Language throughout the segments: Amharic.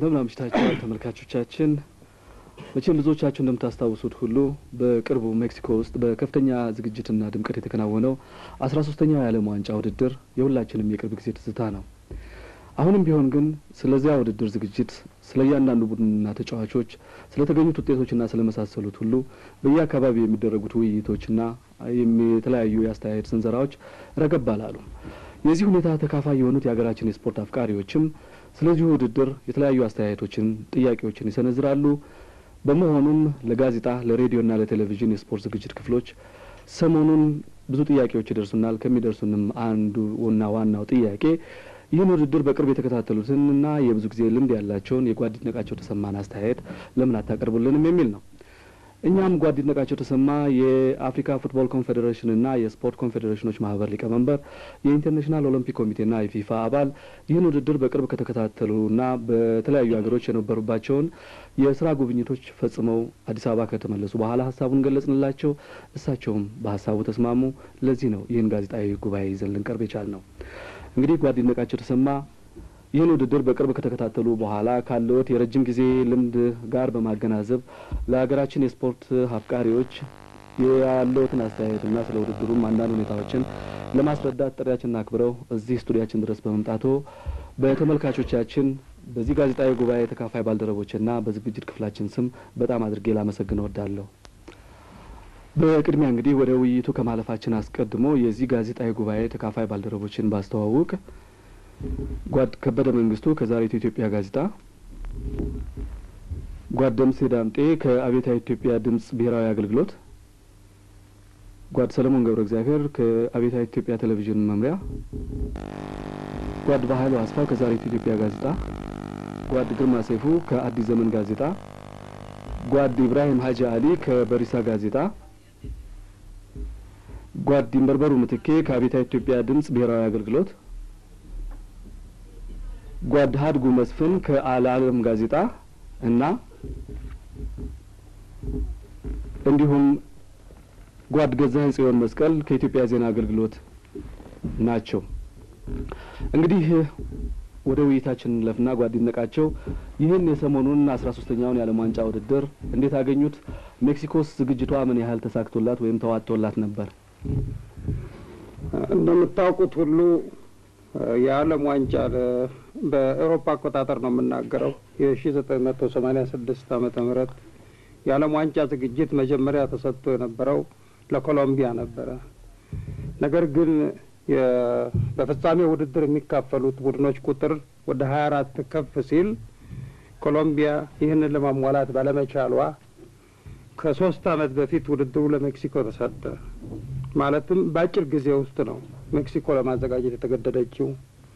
እንደምን አምሽታችኋል ተመልካቾቻችን። መቼም ብዙዎቻችሁ እንደምታስታውሱት ሁሉ በቅርቡ ሜክሲኮ ውስጥ በከፍተኛ ዝግጅትና ድምቀት የተከናወነው አስራ ሶስተኛው የዓለም ዋንጫ ውድድር የሁላችንም የቅርብ ጊዜ ትዝታ ነው። አሁንም ቢሆን ግን ስለዚያ ውድድር ዝግጅት፣ ስለ እያንዳንዱ ቡድንና ተጫዋቾች፣ ስለ ተገኙት ውጤቶችና ስለ መሳሰሉት ሁሉ በየአካባቢው የሚደረጉት ውይይቶችና የተለያዩ የአስተያየት ስንዘራዎች ረገብ አላሉ። የዚህ ሁኔታ ተካፋይ የሆኑት የሀገራችን የስፖርት አፍቃሪዎችም ስለዚሁ ውድድር የተለያዩ አስተያየቶችን፣ ጥያቄዎችን ይሰነዝራሉ። በመሆኑም ለጋዜጣ ለሬዲዮና ለቴሌቪዥን የስፖርት ዝግጅት ክፍሎች ሰሞኑን ብዙ ጥያቄዎች ይደርሱናል። ከሚደርሱንም አንዱና ዋናው ጥያቄ ይህን ውድድር በቅርብ የተከታተሉትንና የብዙ ጊዜ ልምድ ያላቸውን የጓድ ይድነቃቸው ተሰማን አስተያየት ለምን አታቀርቡልንም የሚል ነው። እኛም ጓድ ይድነቃቸው ተሰማ የአፍሪካ ፉትቦል ኮንፌዴሬሽንና የስፖርት ኮንፌዴሬሽኖች ማህበር ሊቀመንበር፣ የኢንተርናሽናል ኦሎምፒክ ኮሚቴና የፊፋ አባል ይህን ውድድር በቅርብ ከተከታተሉና በተለያዩ ሀገሮች የነበሩባቸውን የስራ ጉብኝቶች ፈጽመው አዲስ አበባ ከተመለሱ በኋላ ሀሳቡን ገለጽንላቸው። እሳቸውም በሀሳቡ ተስማሙ። ለዚህ ነው ይህን ጋዜጣዊ ጉባኤ ይዘን ልንቀርብ የቻል ነው። እንግዲህ ጓድ ይድነቃቸው ተሰማ ይህን ውድድር በቅርብ ከተከታተሉ በኋላ ካለዎት የረጅም ጊዜ ልምድ ጋር በማገናዘብ ለሀገራችን የስፖርት አፍቃሪዎች ያለዎትን አስተያየትና ስለ ውድድሩም አንዳንድ ሁኔታዎችን ለማስረዳት ጥሪያችንን አክብረው እዚህ ስቱዲያችን ድረስ በመምጣቶ በተመልካቾቻችን በዚህ ጋዜጣዊ ጉባኤ ተካፋይ ባልደረቦችና በዝግጅት ክፍላችን ስም በጣም አድርጌ ላመሰግን እወዳለሁ። በቅድሚያ እንግዲህ ወደ ውይይቱ ከማለፋችን አስቀድሞ የዚህ ጋዜጣዊ ጉባኤ ተካፋይ ባልደረቦችን ባስተዋውቅ ጓድ ከበደ መንግስቱ ከዛሬቱ ኢትዮጵያ ጋዜጣ፣ ጓድ ደምሴ ዳምጤ ከአብዮታዊ ኢትዮጵያ ድምጽ ብሔራዊ አገልግሎት፣ ጓድ ሰለሞን ገብረ እግዚአብሔር ከአብዮታዊ ኢትዮጵያ ቴሌቪዥን መምሪያ፣ ጓድ ባህሉ አስፋው ከዛሬቱ ኢትዮጵያ ጋዜጣ፣ ጓድ ግርማ ሰይፉ ከአዲስ ዘመን ጋዜጣ፣ ጓድ ኢብራሂም ሀጂ አሊ ከበሪሳ ጋዜጣ፣ ጓድ ድንበርበሩ ምትኬ ከአብዮታዊ ኢትዮጵያ ድምጽ ብሔራዊ አገልግሎት ጓድ ሀድጉ መስፍን ከአልዓለም ጋዜጣ እና እንዲሁም ጓድ ገዛኸኝ ጽዮን መስቀል ከኢትዮጵያ ዜና አገልግሎት ናቸው። እንግዲህ ወደ ውይይታችን እንለፍና ጓድ ይድነቃቸው ይህን የሰሞኑን አስራ ሶስተኛውን የዓለም ዋንጫ ውድድር እንዴት አገኙት? ሜክሲኮስ ዝግጅቷ ምን ያህል ተሳክቶላት ወይም ተዋጥቶላት ነበር? እንደምታውቁት ሁሉ የዓለም ዋንጫ በኤሮፓ አቆጣጠር ነው የምናገረው የሺ ዘጠኝ መቶ ሰማኒያ ስድስት ዓመተ ምህረት የዓለም ዋንጫ ዝግጅት መጀመሪያ ተሰጥቶ የነበረው ለኮሎምቢያ ነበረ። ነገር ግን በፍጻሜ ውድድር የሚካፈሉት ቡድኖች ቁጥር ወደ ሀያ አራት ከፍ ሲል ኮሎምቢያ ይህንን ለማሟላት ባለመቻሏ ከሶስት ዓመት በፊት ውድድሩ ለሜክሲኮ ተሰጠ። ማለትም በአጭር ጊዜ ውስጥ ነው ሜክሲኮ ለማዘጋጀት የተገደደችው።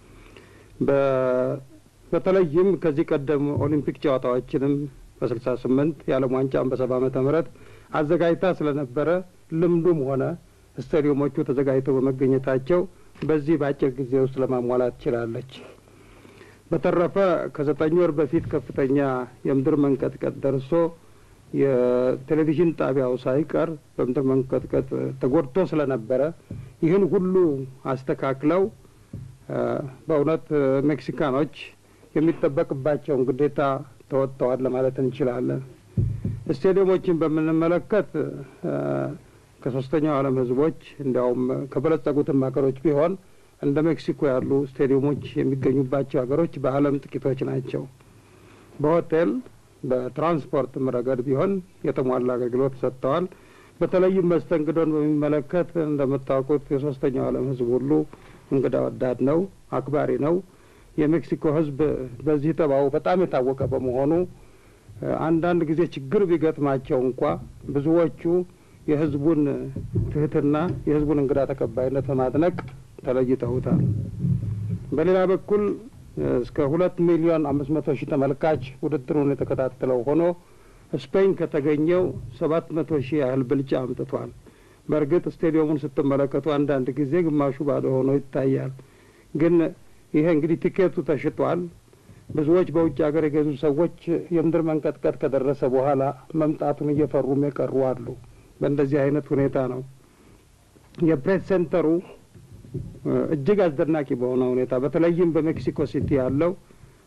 በተለይም ከዚህ ቀደም ኦሊምፒክ ጨዋታዎችንም በስልሳ ስምንት የዓለም ዋንጫን በሰባ ዓመተ ምህረት አዘጋጅታ ስለነበረ ልምዱም ሆነ ስታዲየሞቹ ተዘጋጅተው በመገኘታቸው በዚህ በአጭር ጊዜ ውስጥ ለማሟላት ችላለች። በተረፈ ከዘጠኝ ወር በፊት ከፍተኛ የምድር መንቀጥቀጥ ደርሶ የቴሌቪዥን ጣቢያው ሳይቀር በምድር መንቀጥቀጥ ተጎድቶ ስለነበረ ይህን ሁሉ አስተካክለው በእውነት ሜክሲካኖች የሚጠበቅባቸውን ግዴታ ተወጥተዋል ለማለት እንችላለን። ስቴዲየሞችን በምንመለከት ከሶስተኛው ዓለም ሕዝቦች እንዲያውም ከበለጸጉትም ሀገሮች ቢሆን እንደ ሜክሲኮ ያሉ ስቴዲየሞች የሚገኙባቸው ሀገሮች በዓለም ጥቂቶች ናቸው። በሆቴል በትራንስፖርትም ረገድ ቢሆን የተሟላ አገልግሎት ሰጥተዋል። በተለይም መስተንግዶን በሚመለከት እንደምታውቁት የሶስተኛው ዓለም ህዝብ ሁሉ እንግዳ ወዳድ ነው፣ አክባሪ ነው። የሜክሲኮ ህዝብ በዚህ ጠባው በጣም የታወቀ በመሆኑ አንዳንድ ጊዜ ችግር ቢገጥማቸው እንኳ ብዙዎቹ የህዝቡን ትህትና፣ የህዝቡን እንግዳ ተቀባይነት በማድነቅ ተለይተውታል። በሌላ በኩል እስከ ሁለት ሚሊዮን አምስት መቶ ሺህ ተመልካች ውድድሩን የተከታተለው ሆኖ ስፔን ከተገኘው ሰባት መቶ ሺህ ያህል ብልጫ አምጥቷል። በእርግጥ ስቴዲየሙን ስትመለከቱ አንዳንድ ጊዜ ግማሹ ባዶ ሆኖ ይታያል። ግን ይሄ እንግዲህ ቲኬቱ ተሽጧል። ብዙዎች በውጭ ሀገር የገዙ ሰዎች የምድር መንቀጥቀጥ ከደረሰ በኋላ መምጣቱን እየፈሩም የቀሩ አሉ። በእንደዚህ አይነት ሁኔታ ነው የፕሬስ ሴንተሩ እጅግ አስደናቂ በሆነ ሁኔታ በተለይም በሜክሲኮ ሲቲ ያለው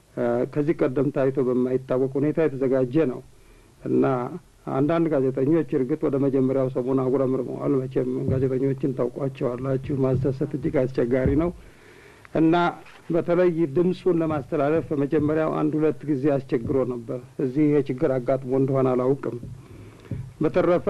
ከዚህ ቀደም ታይቶ በማይታወቅ ሁኔታ የተዘጋጀ ነው እና አንዳንድ ጋዜጠኞች እርግጥ ወደ መጀመሪያው ሰሞን አጉረምርመዋል። መቼም ጋዜጠኞችን ታውቋቸዋላችሁ። ማስደሰት እጅግ አስቸጋሪ ነው እና በተለይ ድምፁን ለማስተላለፍ በመጀመሪያው አንድ ሁለት ጊዜ አስቸግሮ ነበር። እዚህ ይሄ ችግር አጋጥሞ እንደሆነ አላውቅም። በተረፈ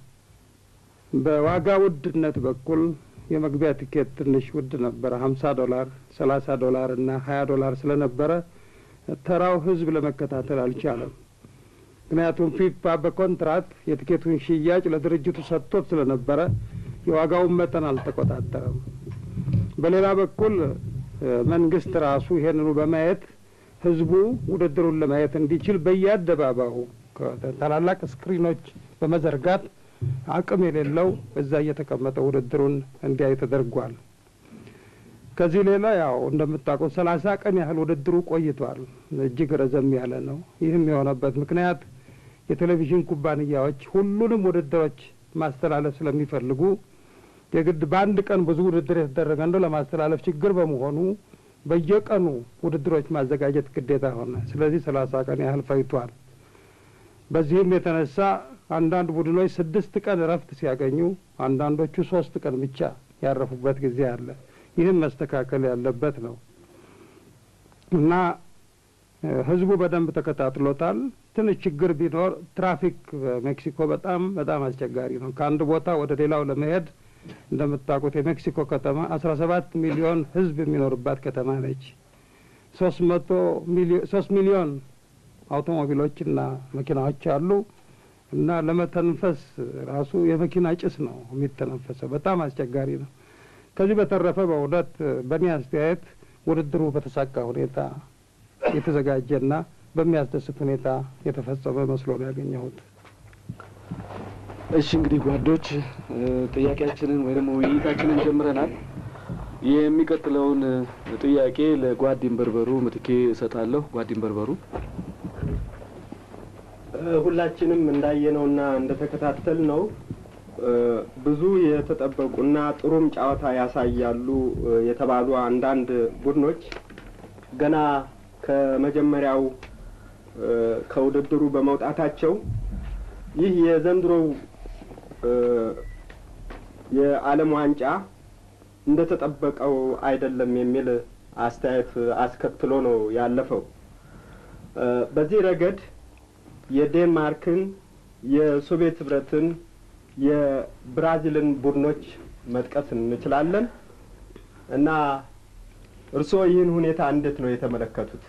በዋጋ ውድነት በኩል የመግቢያ ቲኬት ትንሽ ውድ ነበረ። ሀምሳ ዶላር፣ ሰላሳ ዶላር እና ሀያ ዶላር ስለነበረ ተራው ህዝብ ለመከታተል አልቻለም። ምክንያቱም ፊፋ በኮንትራት የቲኬቱን ሽያጭ ለድርጅቱ ሰጥቶት ስለነበረ የዋጋውን መጠን አልተቆጣጠረም። በሌላ በኩል መንግስት ራሱ ይሄንኑ በማየት ህዝቡ ውድድሩን ለማየት እንዲችል በየአደባባዩ ታላላቅ ስክሪኖች በመዘርጋት አቅም የሌለው እዛ እየተቀመጠ ውድድሩን እንዲያይ ተደርጓል። ከዚህ ሌላ ያው እንደምታውቀው ሰላሳ ቀን ያህል ውድድሩ ቆይቷል። እጅግ ረዘም ያለ ነው። ይህም የሆነበት ምክንያት የቴሌቪዥን ኩባንያዎች ሁሉንም ውድድሮች ማስተላለፍ ስለሚፈልጉ የግድ በአንድ ቀን ብዙ ውድድር የተደረገ እንደው ለማስተላለፍ ችግር በመሆኑ በየቀኑ ውድድሮች ማዘጋጀት ግዴታ ሆነ። ስለዚህ ሰላሳ ቀን ያህል ፈይቷል። በዚህም የተነሳ አንዳንድ ቡድኖች ስድስት ቀን እረፍት ሲያገኙ፣ አንዳንዶቹ ሶስት ቀን ብቻ ያረፉበት ጊዜ አለ። ይህም መስተካከል ያለበት ነው እና ህዝቡ በደንብ ተከታትሎታል። ትንሽ ችግር ቢኖር ትራፊክ በሜክሲኮ በጣም በጣም አስቸጋሪ ነው። ከአንድ ቦታ ወደ ሌላው ለመሄድ እንደምታውቁት የሜክሲኮ ከተማ አስራ ሰባት ሚሊዮን ህዝብ የሚኖርባት ከተማ ነች። ሶስት መቶ ሶስት ሚሊዮን አውቶሞቢሎችና መኪናዎች አሉ እና ለመተንፈስ ራሱ የመኪና ጭስ ነው የሚተነፈሰው። በጣም አስቸጋሪ ነው። ከዚህ በተረፈ በእውነት በእኔ አስተያየት ውድድሩ በተሳካ ሁኔታ የተዘጋጀና በሚያስደስት ሁኔታ የተፈጸመ መስሎ ነው ያገኘሁት። እሺ እንግዲህ ጓዶች ጥያቄያችንን ወይ ደግሞ ውይይታችንን ጀምረናል። የሚቀጥለውን ጥያቄ ለጓዲን በርበሩ ምትኬ እሰጣለሁ። ጓዲን በርበሩ ሁላችንም እንዳየነውና እንደተከታተል ነው ብዙ የተጠበቁና ጥሩም ጨዋታ ያሳያሉ የተባሉ አንዳንድ ቡድኖች ገና ከመጀመሪያው ከውድድሩ በመውጣታቸው ይህ የዘንድሮው የዓለም ዋንጫ እንደተጠበቀው አይደለም የሚል አስተያየት አስከትሎ ነው ያለፈው። በዚህ ረገድ የዴንማርክን፣ የሶቪየት ህብረትን፣ የብራዚልን ቡድኖች መጥቀስ እንችላለን እና እርስዎ ይህን ሁኔታ እንዴት ነው የተመለከቱት?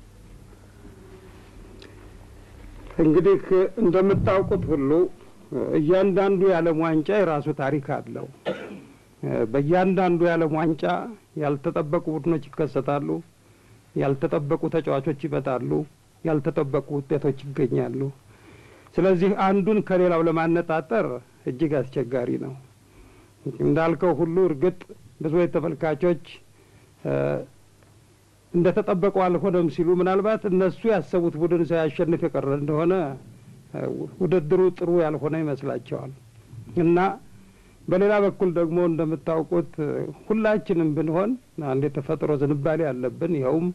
እንግዲህ እንደምታውቁት ሁሉ እያንዳንዱ የዓለም ዋንጫ የራሱ ታሪክ አለው። በእያንዳንዱ የዓለም ዋንጫ ያልተጠበቁ ቡድኖች ይከሰታሉ፣ ያልተጠበቁ ተጫዋቾች ይመጣሉ፣ ያልተጠበቁ ውጤቶች ይገኛሉ። ስለዚህ አንዱን ከሌላው ለማነጣጠር እጅግ አስቸጋሪ ነው። እንዳልከው ሁሉ እርግጥ ብዙዎች ተመልካቾች እንደ ተጠበቀው አልሆነም ሲሉ ምናልባት እነሱ ያሰቡት ቡድን ሳያሸንፍ የቀረ እንደሆነ ውድድሩ ጥሩ ያልሆነ ይመስላቸዋል እና በሌላ በኩል ደግሞ እንደምታውቁት ሁላችንም ብንሆን አንድ የተፈጥሮ ዝንባሌ አለብን። ይኸውም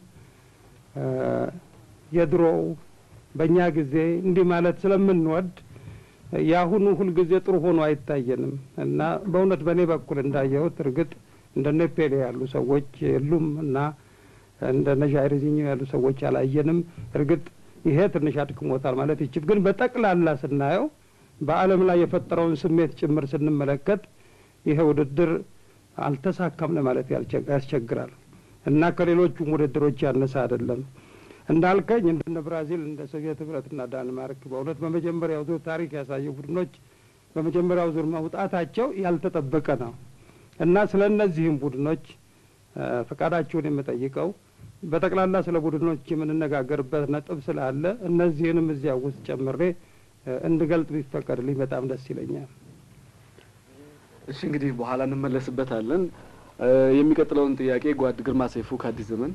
የድሮው በእኛ ጊዜ እንዲህ ማለት ስለምንወድ የአሁኑ ሁልጊዜ ጥሩ ሆኖ አይታየንም እና በእውነት በእኔ በኩል እንዳየሁት እርግጥ እንደነ ፔሌ ያሉ ሰዎች የሉም እና እንደነ ዣይርዚኞ ያሉ ሰዎች አላየንም። እርግጥ ይሄ ትንሽ አድክሞታል ማለት ይችል፣ ግን በጠቅላላ ስናየው በዓለም ላይ የፈጠረውን ስሜት ጭምር ስንመለከት ይሄ ውድድር አልተሳካም ለማለት ያስቸግራል እና ከሌሎቹም ውድድሮች ያነሰ አይደለም። እንዳልከኝ እንደነ ብራዚል፣ እንደ ሶቪየት ህብረትና ዳንማርክ በእውነት በመጀመሪያው ዙር ታሪክ ያሳዩ ቡድኖች በመጀመሪያው ዙር መውጣታቸው ያልተጠበቀ ነው እና ስለ እነዚህም ቡድኖች ፈቃዳችሁን የምጠይቀው በጠቅላላ ስለ ቡድኖች የምንነጋገርበት ነጥብ ስላለ እነዚህንም እዚያ ውስጥ ጨምሬ እንድገልጥ ቢፈቀድልኝ በጣም ደስ ይለኛል። እሺ እንግዲህ በኋላ እንመለስበታለን። የሚቀጥለውን ጥያቄ ጓድ ግርማ ሰይፉ ከአዲስ ዘመን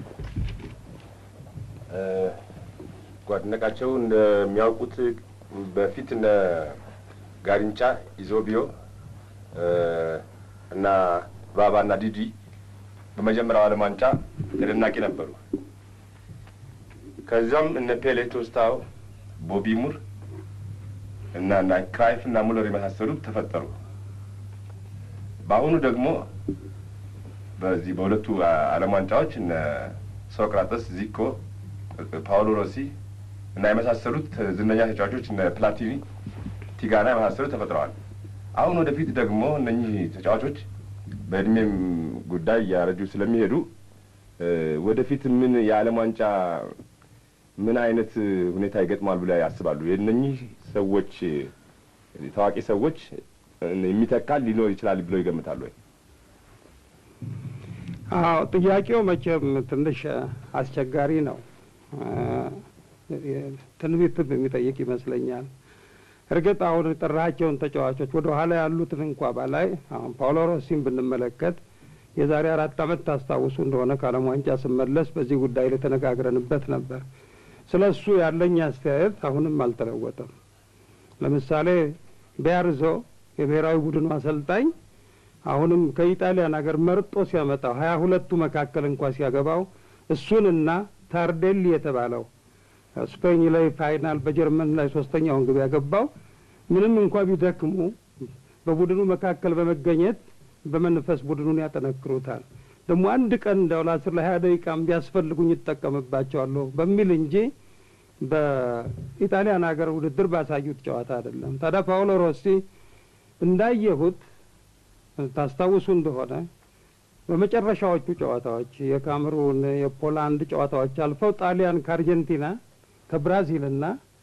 ጓድነቃቸው እንደሚያውቁት በፊት እነ ጋሪንጫ ኢዞቢዮ እና ባባና ዲዲ በመጀመሪያው ዓለም ዋንጫ ተደናቂ ነበሩ። ከዚያም እነ ፔሌ ቶስታው፣ ቦቢ ሙር እና እና ክራይፍ እና ሙለር የመሳሰሉት ተፈጠሩ። በአሁኑ ደግሞ በዚህ በሁለቱ ዓለም ዋንጫዎች እነ ሶቅራጠስ፣ ዚኮ፣ ፓውሎ ሮሲ እና የመሳሰሉት ዝነኛ ተጫዋቾች እነ ፕላቲኒ፣ ቲጋና የመሳሰሉት ተፈጥረዋል። አሁን ወደፊት ደግሞ እነኚህ ተጫዋቾች በእድሜም ጉዳይ እያረጁ ስለሚሄዱ ወደፊት ምን የዓለም ዋንጫ ምን አይነት ሁኔታ ይገጥማል ብለው ያስባሉ? የእነኚህ ሰዎች ታዋቂ ሰዎች የሚተካል ሊኖር ይችላል ብለው ይገምታሉ ወይ? አዎ ጥያቄው መቼም ትንሽ አስቸጋሪ ነው። ትንቢትም የሚጠይቅ ይመስለኛል። እርግጥ አሁን የጠራቸውን ተጫዋቾች ወደ ኋላ ያሉትን እንኳ ባላይ አሁን ፓውሎ ሮሲን ብንመለከት የዛሬ አራት ዓመት ታስታውሱ እንደሆነ ከዓለም ዋንጫ ስመለስ በዚህ ጉዳይ ላይ ተነጋግረንበት ነበር። ስለ እሱ ያለኝ አስተያየት አሁንም አልተለወጠም። ለምሳሌ ቢያርዞ የብሔራዊ ቡድኑ አሰልጣኝ አሁንም ከኢጣሊያን ሀገር መርጦ ሲያመጣው ሀያ ሁለቱ መካከል እንኳ ሲያገባው እሱንና ታርዴሊ የተባለው ስፔኝ ላይ ፋይናል በጀርመን ላይ ሶስተኛውን ግብ ያገባው ምንም እንኳ ቢደክሙ በቡድኑ መካከል በመገኘት በመንፈስ ቡድኑን ያጠነክሩታል። ደግሞ አንድ ቀን እንደው ለአስር ለሀያ ደቂቃም ቢያስፈልጉኝ ይጠቀምባቸዋለሁ በሚል እንጂ በኢጣሊያን ሀገር ውድድር ባሳዩት ጨዋታ አይደለም። ታዲያ ፓውሎ ሮሲ እንዳየሁት ታስታውሱ እንደሆነ በመጨረሻዎቹ ጨዋታዎች የካሜሩን፣ የፖላንድ ጨዋታዎች አልፈው ጣሊያን ከአርጀንቲና ከብራዚልና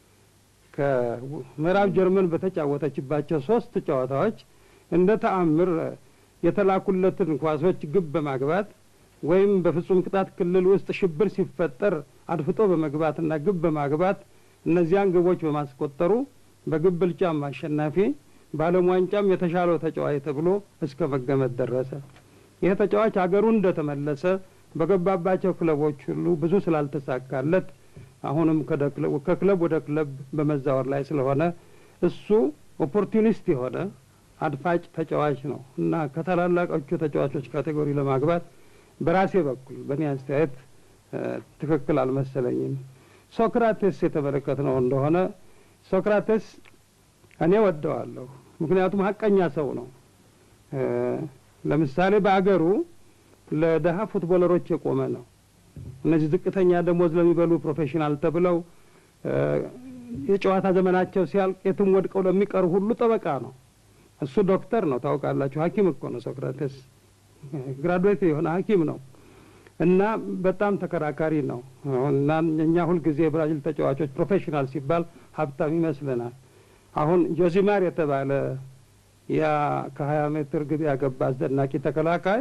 ከምዕራብ ጀርመን በተጫወተችባቸው ሶስት ጨዋታዎች እንደ ተአምር የተላኩለትን ኳሶች ግብ በማግባት ወይም በፍጹም ቅጣት ክልል ውስጥ ሽብር ሲፈጠር አድፍጦ በመግባትና ግብ በማግባት እነዚያን ግቦች በማስቆጠሩ በግብ ብልጫም አሸናፊ በዓለም ዋንጫም የተሻለው ተጫዋች ተብሎ እስከ መገመት ደረሰ። ይህ ተጫዋች አገሩ እንደተመለሰ በገባባቸው ክለቦች ሁሉ ብዙ ስላልተሳካለት አሁንም ከክለብ ወደ ክለብ በመዛወር ላይ ስለሆነ እሱ ኦፖርቱኒስት የሆነ አድፋጭ ተጫዋች ነው እና ከታላላቆቹ ተጫዋቾች ካቴጎሪ ለማግባት በራሴ በኩል በእኔ አስተያየት ትክክል አልመሰለኝም። ሶክራቴስ የተመለከትነው እንደሆነ ሶክራቴስ እኔ ወደዋለሁ። ምክንያቱም ሀቀኛ ሰው ነው። ለምሳሌ በአገሩ ለደሀ ፉትቦለሮች የቆመ ነው። እነዚህ ዝቅተኛ ደሞዝ ለሚበሉ ፕሮፌሽናል ተብለው የጨዋታ ዘመናቸው ሲያልቅ የትም ወድቀው ለሚቀሩ ሁሉ ጠበቃ ነው። እሱ ዶክተር ነው። ታውቃላችሁ፣ ሐኪም እኮ ነው ሶክራቴስ። ግራዱዌት የሆነ ሐኪም ነው እና በጣም ተከራካሪ ነው እና እኛ ሁልጊዜ የብራዚል ተጫዋቾች ፕሮፌሽናል ሲባል ሀብታም ይመስለናል። አሁን ጆዚማር የተባለ ያ ከሀያ ሜትር ግብ ያገባ አስደናቂ ተከላካይ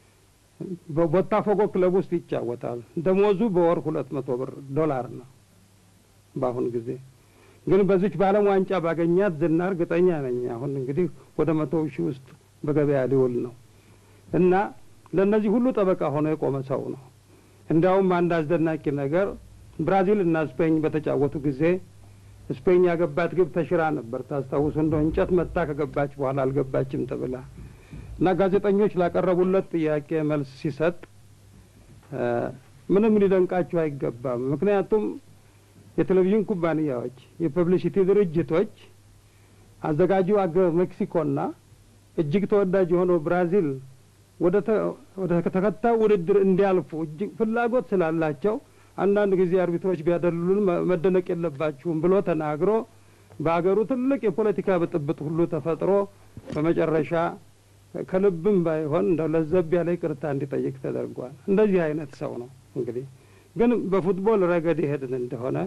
በቦታፎጎ ክለብ ውስጥ ይጫወታል። ደሞዙ በወር ሁለት መቶ ብር ዶላር ነው በአሁን ጊዜ። ግን በዚች በዓለም ዋንጫ ባገኛት ዝና እርግጠኛ ነኝ አሁን እንግዲህ ወደ መቶ ሺህ ውስጥ በገበያ ሊውል ነው እና ለእነዚህ ሁሉ ጠበቃ ሆኖ የቆመ ሰው ነው። እንዲያውም አንድ አስደናቂ ነገር ብራዚል እና ስፔኝ በተጫወቱ ጊዜ ስፔኝ ያገባት ግብ ተሽራ ነበር። ታስታውሱ እንደው እንጨት መታ ከገባች በኋላ አልገባችም ተብላ እና ጋዜጠኞች ላቀረቡለት ጥያቄ መልስ ሲሰጥ ምንም ሊደንቃችሁ አይገባም። ምክንያቱም የቴሌቪዥን ኩባንያዎች፣ የፐብሊሲቲ ድርጅቶች አዘጋጁ አገር ሜክሲኮና እጅግ ተወዳጅ የሆነው ብራዚል ወደ ተከታዩ ውድድር እንዲያልፉ እጅግ ፍላጎት ስላላቸው አንዳንድ ጊዜ አርቢትሮች ቢያደሉልን መደነቅ የለባችሁም ብሎ ተናግሮ በአገሩ ትልቅ የፖለቲካ ብጥብጥ ሁሉ ተፈጥሮ በመጨረሻ ከልብም ባይሆን እንደው ለዘብ ያለ ይቅርታ እንዲጠይቅ ተደርጓል። እንደዚህ አይነት ሰው ነው። እንግዲህ ግን በፉትቦል ረገድ ይሄድን እንደሆነ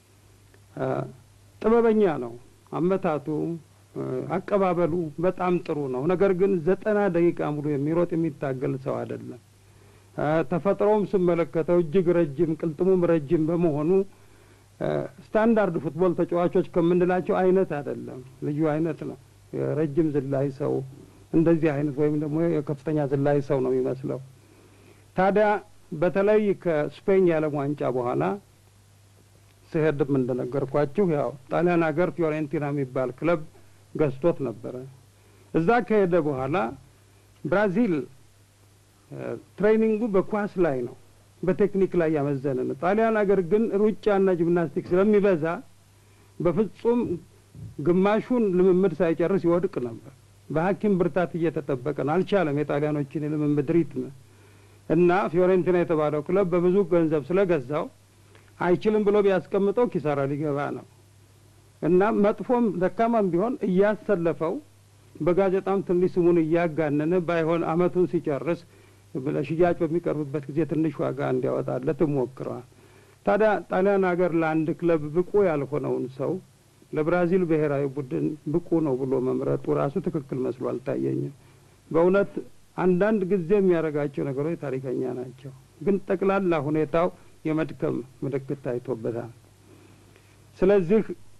ጥበበኛ ነው። አመታቱ፣ አቀባበሉ በጣም ጥሩ ነው። ነገር ግን ዘጠና ደቂቃ ሙሉ የሚሮጥ የሚታገል ሰው አይደለም። ተፈጥሮውም ስመለከተው እጅግ ረጅም ቅልጥሙም ረጅም በመሆኑ ስታንዳርድ ፉትቦል ተጫዋቾች ከምንላቸው አይነት አይደለም። ልዩ አይነት ነው። የረጅም ዝላይ ሰው እንደዚህ አይነት ወይም ደግሞ የከፍተኛ ዝላይ ሰው ነው የሚመስለው። ታዲያ በተለይ ከስፔን የዓለም ዋንጫ በኋላ ስሄድም እንደነገርኳችሁ ያው ጣሊያን ሀገር ፊዮሬንቲና የሚባል ክለብ ገዝቶት ነበረ። እዛ ከሄደ በኋላ ብራዚል ትሬኒንጉ በኳስ ላይ ነው። በቴክኒክ ላይ ያመዘነ ነው። ጣሊያን ሀገር ግን ሩጫና ጂምናስቲክ ስለሚበዛ በፍጹም ግማሹን ልምምድ ሳይጨርስ ይወድቅ ነበር። በሐኪም ብርታት እየተጠበቀ ነው። አልቻለም የጣሊያኖችን የልምምድ ሪትም እና ፊዮሬንቲና የተባለው ክለብ በብዙ ገንዘብ ስለገዛው አይችልም ብሎ ቢያስቀምጠው ኪሳራ ሊገባ ነው እና መጥፎም ደካማም ቢሆን እያሰለፈው በጋዜጣም ትንሽ ስሙን እያጋነነ ባይሆን አመቱን ሲጨርስ ለሽያጭ በሚቀርብበት ጊዜ ትንሽ ዋጋ እንዲያወጣለት ሞክረዋል። ታዲያ ጣሊያን ሀገር ለአንድ ክለብ ብቁ ያልሆነውን ሰው ለብራዚል ብሔራዊ ቡድን ብቁ ነው ብሎ መምረጡ ራሱ ትክክል መስሎ አልታየኝም። በእውነት አንዳንድ ጊዜ የሚያደርጋቸው ነገሮች ታሪከኛ ናቸው፣ ግን ጠቅላላ ሁኔታው የመድከም ምልክት ታይቶበታል። ስለዚህ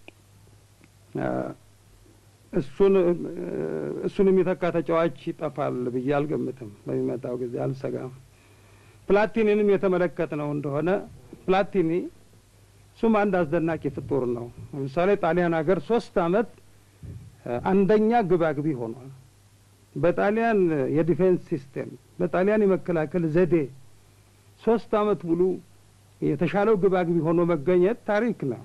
እሱን እሱን የሚተካ ተጫዋች ይጠፋል ብዬ አልገምትም። በሚመጣው ጊዜ አልሰጋም። ፕላቲኒንም የተመለከትነው እንደሆነ ፕላቲኒ እሱም አንድ አስደናቂ ፍጡር ነው። ለምሳሌ ጣሊያን ሀገር ሶስት አመት አንደኛ ግባግቢ ሆኗል። በጣሊያን የዲፌንስ ሲስቴም፣ በጣሊያን የመከላከል ዘዴ ሶስት አመት ሙሉ የተሻለው ግባግቢ ሆኖ መገኘት ታሪክ ነው።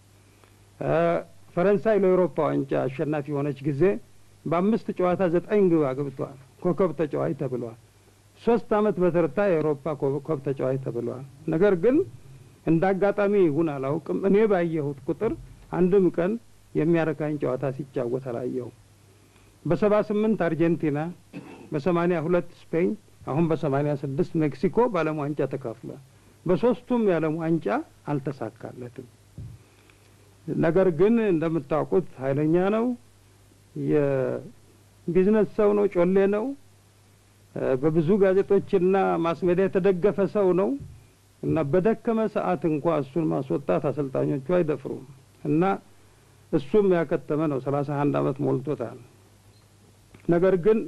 ፈረንሳይ ለአውሮፓ ዋንጫ አሸናፊ የሆነች ጊዜ በአምስት ጨዋታ ዘጠኝ ግብ አግብቷል። ኮከብ ተጫዋች ተብሏል። ሶስት አመት በተርታ የአውሮፓ ኮከብ ተጫዋች ተብሏል። ነገር ግን እንደ አጋጣሚ ይሁን አላውቅም፣ እኔ ባየሁት ቁጥር አንድም ቀን የሚያረካኝ ጨዋታ ሲጫወት አላየሁም። በሰባ ስምንት አርጀንቲና፣ በሰማኒያ ሁለት ስፔን፣ አሁን በሰማኒያ ስድስት ሜክሲኮ በዓለም ዋንጫ ተካፍሏል። በሶስቱም የዓለም ዋንጫ አልተሳካለትም። ነገር ግን እንደምታውቁት ኃይለኛ ነው። የቢዝነስ ሰው ነው። ጮሌ ነው። በብዙ ጋዜጦችና ማስሜዲያ የተደገፈ ሰው ነው እና በደከመ ሰዓት እንኳ እሱን ማስወጣት አሰልጣኞቹ አይደፍሩም እና እሱም ያከተመ ነው። ሰላሳ አንድ አመት ሞልቶታል። ነገር ግን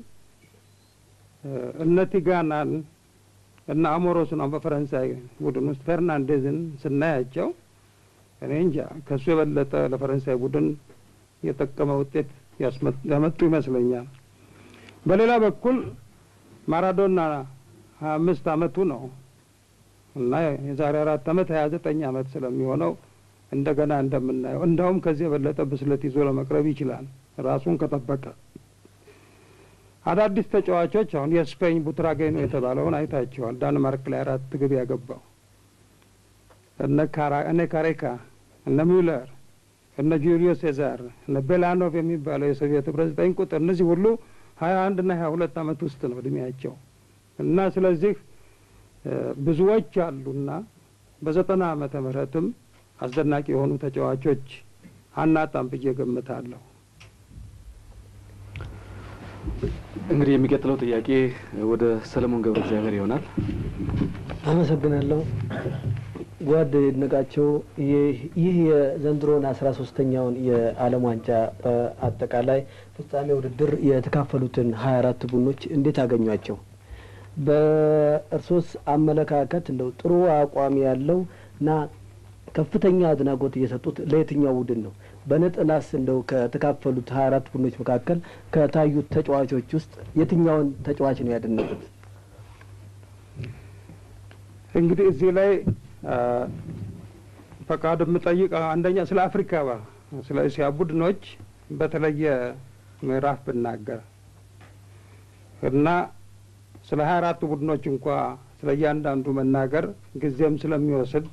እነ ቲጋናን እና አሞሮስን አሁን በፈረንሳይ ቡድን ውስጥ ፈርናንዴዝን ስናያቸው እኔ እንጃ ከእሱ የበለጠ ለፈረንሳይ ቡድን የጠቀመ ውጤት ያመጡ ይመስለኛል። በሌላ በኩል ማራዶና ሀያ አምስት አመቱ ነው እና የዛሬ አራት አመት ሀያ ዘጠኝ አመት ስለሚሆነው እንደገና እንደምናየው እንዳውም ከዚህ የበለጠ ብስለት ይዞ ለመቅረብ ይችላል ራሱን ከጠበቀ። አዳዲስ ተጫዋቾች አሁን የስፔን ቡትራጌኖ የተባለውን አይታቸዋል። ዳንማርክ ላይ አራት ግብ ያገባው እነ ካሬካ፣ እነ ሚውለር፣ እነ ጁሊዮ ሴዛር፣ እነ ቤላኖቭ የሚባለው የሶቪየት ህብረት ዘጠኝ ቁጥር እነዚህ ሁሉ ሀያ አንድ ና ሀያ ሁለት አመት ውስጥ ነው እድሜያቸው እና ስለዚህ ብዙዎች አሉና በዘጠና አመተ ምህረትም አስደናቂ የሆኑ ተጫዋቾች አናጣም ብዬ ገምታለሁ። እንግዲህ የሚቀጥለው ጥያቄ ወደ ሰለሞን ገብረ እግዚአብሔር ይሆናል። አመሰግናለሁ። ጓድ ይድነቃቸው ይህ የዘንድሮን አስራ ሶስተኛውን የዓለም ዋንጫ በአጠቃላይ ፍጻሜ ውድድር የተካፈሉትን ሀያ አራት ቡድኖች እንዴት አገኟቸው? በእርሶስ አመለካከት እንደው ጥሩ አቋም ያለው እና ከፍተኛ አድናቆት እየሰጡት ለየትኛው ቡድን ነው? በነጥላስ እንደው ከተካፈሉት ሀያ አራት ቡድኖች መካከል ከታዩት ተጫዋቾች ውስጥ የትኛውን ተጫዋች ነው ያደነቁት? እንግዲህ እዚህ ላይ ፈቃድ የምጠይቅ አንደኛ ስለ አፍሪካ ስለ እስያ ቡድኖች በተለየ ምዕራፍ ብናገር እና ስለ ሀያ አራቱ ቡድኖች እንኳ ስለ እያንዳንዱ መናገር ጊዜም ስለሚወስድ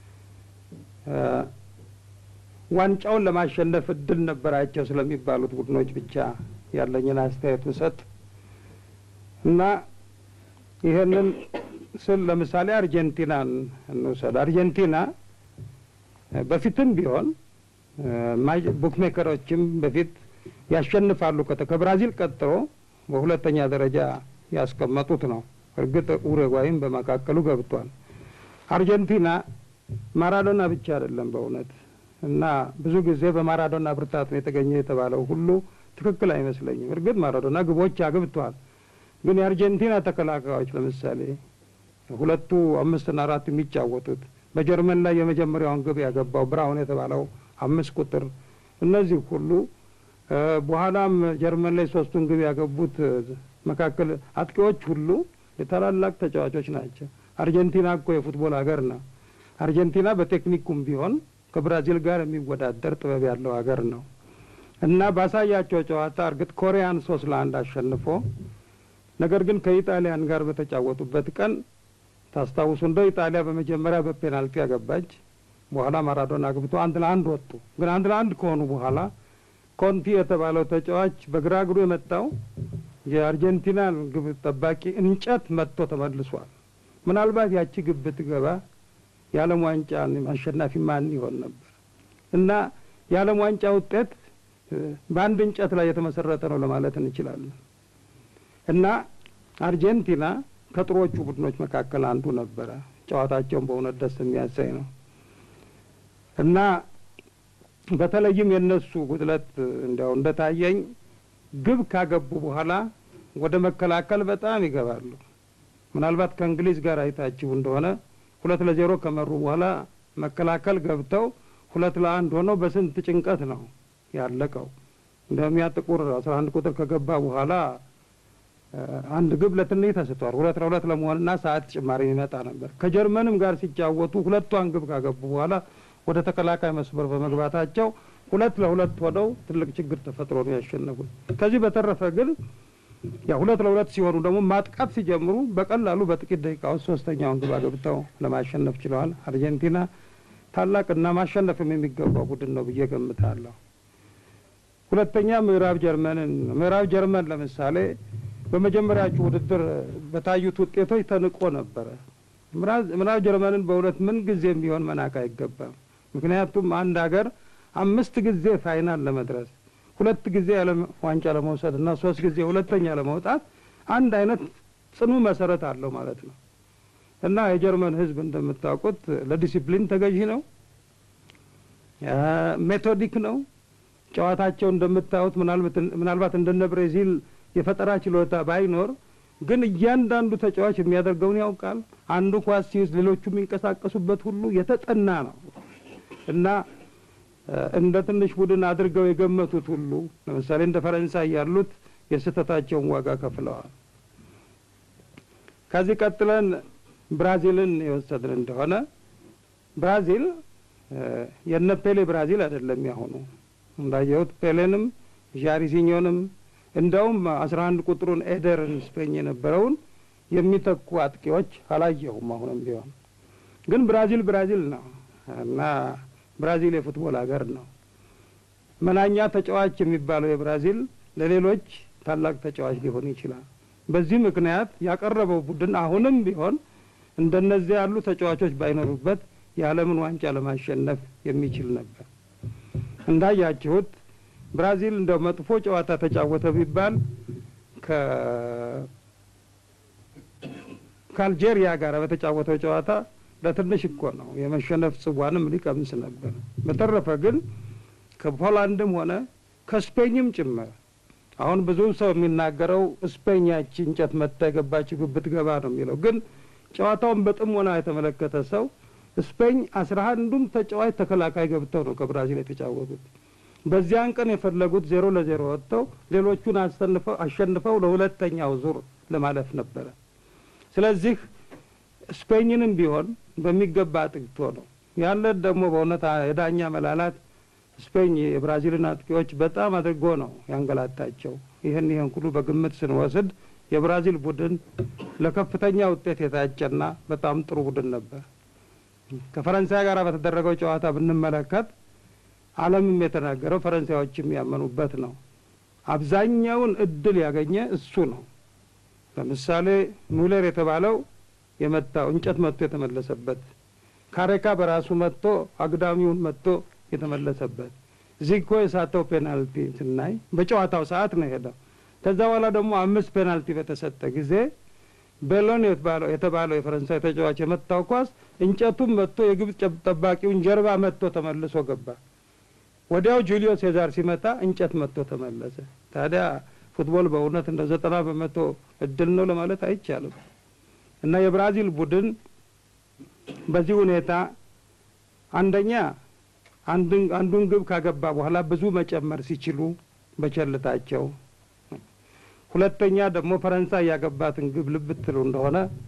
ዋንጫውን ለማሸነፍ እድል ነበራቸው ስለሚባሉት ቡድኖች ብቻ ያለኝን አስተያየት ብሰጥ እና ይህንን ስል ለምሳሌ አርጀንቲናን እንውሰድ። አርጀንቲና በፊትም ቢሆን ቡክሜከሮችም በፊት ያሸንፋሉ ከብራዚል ቀጥሎ በሁለተኛ ደረጃ ያስቀመጡት ነው። እርግጥ ኡሩጓይም በመካከሉ ገብቷል። አርጀንቲና ማራዶና ብቻ አይደለም በእውነት እና ብዙ ጊዜ በማራዶና ብርታት ነው የተገኘ የተባለው ሁሉ ትክክል አይመስለኝም። እርግጥ ማራዶና ግቦች አግብቷል። ግን የአርጀንቲና ተከላካዮች ለምሳሌ ሁለቱ አምስትና አራት የሚጫወቱት በጀርመን ላይ የመጀመሪያውን ግብ ያገባው ብራውን የተባለው አምስት ቁጥር እነዚህ ሁሉ በኋላም ጀርመን ላይ ሶስቱን ግብ ያገቡት መካከል አጥቂዎች ሁሉ የታላላቅ ተጫዋቾች ናቸው። አርጀንቲና እኮ የፉትቦል ሀገር ነው። አርጀንቲና በቴክኒኩም ቢሆን ከብራዚል ጋር የሚወዳደር ጥበብ ያለው ሀገር ነው እና ባሳያቸው ጨዋታ እርግጥ ኮሪያን ሶስት ለአንድ አሸንፎ ነገር ግን ከኢጣሊያን ጋር በተጫወቱበት ቀን ታስታውሱ እንደው ኢጣሊያ በመጀመሪያ በፔናልቲ ያገባች፣ በኋላ ማራዶና አግብቶ አንድ ለአንድ ወጡ። ግን አንድ ለአንድ ከሆኑ በኋላ ኮንቲ የተባለው ተጫዋች በግራ እግሩ የመታው የአርጀንቲናን ግብ ጠባቂ እንጨት መጥቶ ተመልሷል። ምናልባት ያቺ ግብ ብትገባ የዓለም ዋንጫ አሸናፊ ማን ይሆን ነበር? እና የዓለም ዋንጫ ውጤት በአንድ እንጨት ላይ የተመሰረተ ነው ለማለት እንችላለን። እና አርጀንቲና ከጥሮቹ ቡድኖች መካከል አንዱ ነበረ። ጨዋታቸውን በእውነት ደስ የሚያሳይ ነው እና በተለይም የእነሱ ጉድለት እንዲያው እንደታየኝ ግብ ካገቡ በኋላ ወደ መከላከል በጣም ይገባሉ። ምናልባት ከእንግሊዝ ጋር አይታችሁ እንደሆነ ሁለት ለዜሮ ከመሩ በኋላ መከላከል ገብተው ሁለት ለአንድ ሆነው በስንት ጭንቀት ነው ያለቀው። እንደሚያ ጥቁር አስራ አንድ ቁጥር ከገባ በኋላ አንድ ግብ ለትንሽ ተስቷል። ሁለት ለሁለት ለመሆንና ሰዓት ጭማሪ የሚመጣ ነበር። ከጀርመንም ጋር ሲጫወቱ ሁለቷን ግብ ካገቡ በኋላ ወደ ተከላካይ መስመር በመግባታቸው ሁለት ለሁለት ሆነው ትልቅ ችግር ተፈጥሮ ነው ያሸነፉት። ከዚህ በተረፈ ግን ያ ሁለት ለሁለት ሲሆኑ ደግሞ ማጥቃት ሲጀምሩ በቀላሉ በጥቂት ደቂቃ ውስጥ ሶስተኛውን ግብ አገብተው ለማሸነፍ ችለዋል። አርጀንቲና ታላቅና ማሸነፍም የሚገባው ቡድን ነው ብዬ ገምታለሁ። ሁለተኛ ምዕራብ ጀርመንን ምዕራብ ጀርመን ለምሳሌ በመጀመሪያዎቹ ውድድር በታዩት ውጤቶች ተንቆ ነበረ። ምዕራብ ጀርመንን በእውነት ምን ጊዜም ቢሆን መናቅ አይገባም። ምክንያቱም አንድ ሀገር አምስት ጊዜ ፋይናል ለመድረስ ሁለት ጊዜ የዓለም ዋንጫ ለመውሰድ እና ሶስት ጊዜ ሁለተኛ ለመውጣት አንድ አይነት ጽኑ መሰረት አለው ማለት ነው እና የጀርመን ሕዝብ እንደምታውቁት ለዲሲፕሊን ተገዢ ነው፣ ሜቶዲክ ነው። ጨዋታቸው እንደምታዩት ምናልባት እንደነ ብሬዚል የፈጠራ ችሎታ ባይኖር ግን እያንዳንዱ ተጫዋች የሚያደርገውን ያውቃል። አንዱ ኳስ ሲይዝ ሌሎቹ የሚንቀሳቀሱበት ሁሉ የተጠና ነው እና እንደ ትንሽ ቡድን አድርገው የገመቱት ሁሉ ለምሳሌ እንደ ፈረንሳይ ያሉት የስህተታቸውን ዋጋ ከፍለዋል። ከዚህ ቀጥለን ብራዚልን የወሰድን እንደሆነ ብራዚል የነ ፔሌ ብራዚል አይደለም ያሁኑ። እንዳየሁት ፔሌንም ዣሪሲኞንም እንደውም አስራ አንድ ቁጥሩን ኤደርን ስፔኝ የነበረውን የሚተኩ አጥቂዎች አላየሁም። አሁንም ቢሆን ግን ብራዚል ብራዚል ነው እና ብራዚል የፉትቦል ሀገር ነው። መናኛ ተጫዋች የሚባለው የብራዚል ለሌሎች ታላቅ ተጫዋች ሊሆን ይችላል። በዚህ ምክንያት ያቀረበው ቡድን አሁንም ቢሆን እንደነዚህ ያሉ ተጫዋቾች ባይኖሩበት የዓለምን ዋንጫ ለማሸነፍ የሚችል ነበር። እንዳያችሁት ብራዚል እንደው መጥፎ ጨዋታ ተጫወተ ቢባል ከአልጄሪያ ጋር በተጫወተው ጨዋታ ለትንሽ እኮ ነው የመሸነፍ ጽዋንም ሊቀምስ ነበር። በተረፈ ግን ከፖላንድም ሆነ ከስፔኝም ጭምር አሁን ብዙ ሰው የሚናገረው ስፔኝ ያቺ እንጨት መታ የገባችው ግብ ብትገባ ነው የሚለው። ግን ጨዋታውን በጥሞና የተመለከተ ሰው ስፔኝ አስራ አንዱም ተጫዋች ተከላካይ ገብተው ነው ከብራዚል የተጫወቱት። በዚያን ቀን የፈለጉት ዜሮ ለዜሮ ወጥተው ሌሎቹን አሸንፈው አሸንፈው ለሁለተኛው ዙር ለማለፍ ነበረ። ስለዚህ ስፔኝንም ቢሆን በሚገባ አጥቅቶ ነው ያለ። ደግሞ በእውነት የዳኛ መላላት ስፔኝ የብራዚልን አጥቂዎች በጣም አድርጎ ነው ያንገላታቸው። ይህን ይህን ሁሉ በግምት ስንወስድ የብራዚል ቡድን ለከፍተኛ ውጤት የታጨና በጣም ጥሩ ቡድን ነበር። ከፈረንሳይ ጋር በተደረገው ጨዋታ ብንመለከት ዓለምም የተናገረው ፈረንሳዮችም ያመኑበት ነው። አብዛኛውን እድል ያገኘ እሱ ነው። ለምሳሌ ሙለር የተባለው የመታው እንጨት መጥቶ የተመለሰበት፣ ካሬካ በራሱ መጥቶ አግዳሚውን መጥቶ የተመለሰበት፣ ዚኮ የሳተው ፔናልቲ ስናይ በጨዋታው ሰዓት ነው የሄደው። ከዛ በኋላ ደግሞ አምስት ፔናልቲ በተሰጠ ጊዜ ቤሎን የተባለው የፈረንሳይ ተጫዋች የመታው ኳስ እንጨቱም መጥቶ የግብጽ ጠባቂውን ጀርባ መጥቶ ተመልሶ ገባ። ወዲያው ጁሊዮ ሴዛር ሲመታ እንጨት መጥቶ ተመለሰ። ታዲያ ፉትቦል በእውነት እንደ ዘጠና በመቶ እድል ነው ለማለት አይቻልም። እና የብራዚል ቡድን በዚህ ሁኔታ አንደኛ አንዱን ግብ ካገባ በኋላ ብዙ መጨመር ሲችሉ በቸልታቸው፣ ሁለተኛ ደግሞ ፈረንሳይ ያገባትን ግብ ልብ ትሉ እንደሆነ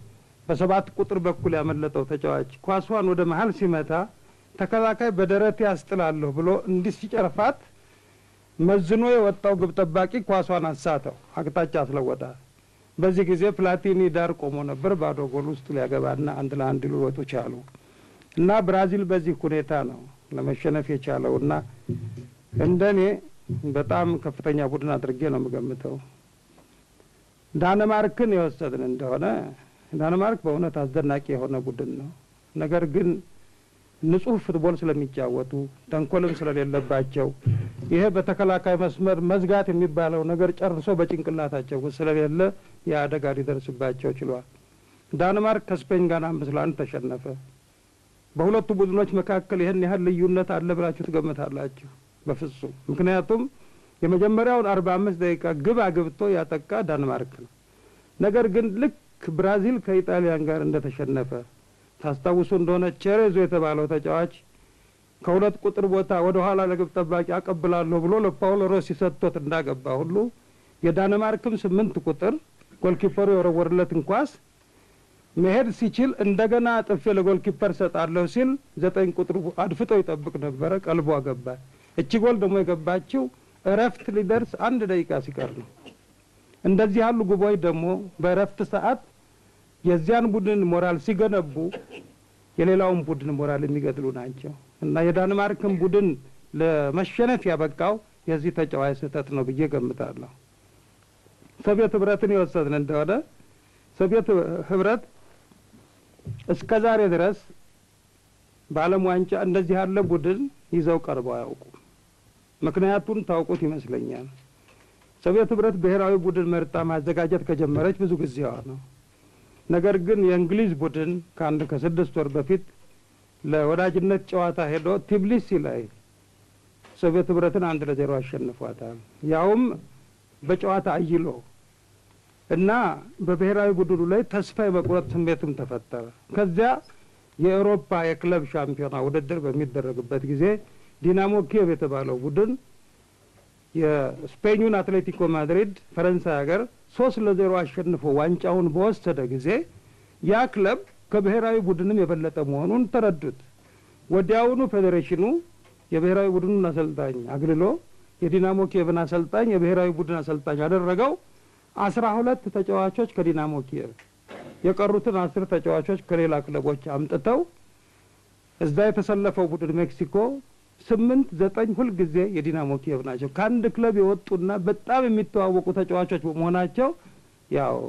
በሰባት ቁጥር በኩል ያመለጠው ተጫዋች ኳሷን ወደ መሀል ሲመታ ተከላካይ በደረቴ ያስጥላለሁ ብሎ እንዲህ ሲጨርፋት መዝኖ የወጣው ግብ ጠባቂ ኳሷን አሳተው፣ አቅጣጫ አስለወጣ። በዚህ ጊዜ ፕላቲኒ ዳር ቆሞ ነበር። ባዶ ጎል ውስጥ ሊያገባና አንድ ለአንድ ሊወጡ ቻሉ እና ብራዚል በዚህ ሁኔታ ነው ለመሸነፍ የቻለው እና እንደኔ በጣም ከፍተኛ ቡድን አድርጌ ነው የምገምተው። ዳንማርክን የወሰድን እንደሆነ ዳንማርክ በእውነት አስደናቂ የሆነ ቡድን ነው። ነገር ግን ንጹህ ፉትቦል ስለሚጫወቱ ተንኮልም ስለሌለባቸው ይሄ በተከላካይ መስመር መዝጋት የሚባለው ነገር ጨርሶ በጭንቅላታቸው ውስጥ ስለሌለ የአደጋ ሊደርስባቸው ችሏል። ዳንማርክ ከስፔን ጋር አምስት ለአንድ ተሸነፈ። በሁለቱ ቡድኖች መካከል ይህን ያህል ልዩነት አለ ብላችሁ ትገምታላችሁ? በፍጹም። ምክንያቱም የመጀመሪያውን አርባ አምስት ደቂቃ ግብ አግብቶ ያጠቃ ዳንማርክ ነው። ነገር ግን ልክ ብራዚል ከኢጣሊያን ጋር እንደተሸነፈ ታስታውሱ እንደሆነ ቼሬዞ የተባለው ተጫዋች ከሁለት ቁጥር ቦታ ወደ ኋላ ለግብ ጠባቂ አቀብላለሁ ብሎ ለፓውሎ ሮሲ ሰጥቶት እንዳገባ ሁሉ የዳንማርክም ስምንት ቁጥር ጎልኪፐሩ የወረወርለትን ኳስ መሄድ ሲችል እንደገና ጥፌ ለጎልኪፐር ሰጣለሁ ሲል ዘጠኝ ቁጥሩ አድፍጦ ይጠብቅ ነበረ። ቀልቦ ገባ። እቺ ጎል ደግሞ የገባችው እረፍት ሊደርስ አንድ ደቂቃ ሲቀር ነው። እንደዚህ ያሉ ግቦች ደግሞ በእረፍት ሰዓት የዚያን ቡድን ሞራል ሲገነቡ የሌላውን ቡድን ሞራል የሚገድሉ ናቸው እና የዳንማርክን ቡድን ለመሸነፍ ያበቃው የዚህ ተጫዋች ስህተት ነው ብዬ ገምታለሁ። ሶቪየት ህብረትን የወሰድን እንደሆነ ሶቪየት ህብረት እስከ ዛሬ ድረስ በዓለም ዋንጫ እንደዚህ ያለ ቡድን ይዘው ቀርበው አያውቁም። ምክንያቱን ታውቁት ይመስለኛል። ሶቪየት ህብረት ብሔራዊ ቡድን መርጣ ማዘጋጀት ከጀመረች ብዙ ጊዜዋ ነው። ነገር ግን የእንግሊዝ ቡድን ከአንድ ከስድስት ወር በፊት ለወዳጅነት ጨዋታ ሄዶ ቲብሊሲ ላይ ሶቪየት ህብረትን አንድ ለዜሮ አሸንፏታል። ያውም በጨዋታ አይሎ እና በብሔራዊ ቡድኑ ላይ ተስፋ የመቁረጥ ስሜትም ተፈጠረ። ከዚያ የአውሮፓ የክለብ ሻምፒዮና ውድድር በሚደረግበት ጊዜ ዲናሞ ኪየቭ የተባለው ቡድን የስፔኙን አትሌቲኮ ማድሪድ ፈረንሳይ ሀገር ሶስት ለዜሮ አሸንፎ ዋንጫውን በወሰደ ጊዜ ያ ክለብ ከብሔራዊ ቡድንም የበለጠ መሆኑን ተረዱት። ወዲያውኑ ፌዴሬሽኑ የብሔራዊ ቡድኑን አሰልጣኝ አግልሎ የዲናሞ ኪየቭን አሰልጣኝ የብሔራዊ ቡድን አሰልጣኝ ያደረገው አስራ ሁለት ተጫዋቾች ከዲናሞ ኪየቭ የቀሩትን አስር ተጫዋቾች ከሌላ ክለቦች አምጥተው እዛ የተሰለፈው ቡድን ሜክሲኮ ስምንት ዘጠኝ ሁልጊዜ የዲናሞ ኪየቭ ናቸው። ከአንድ ክለብ የወጡና በጣም የሚተዋወቁ ተጫዋቾች በመሆናቸው ያው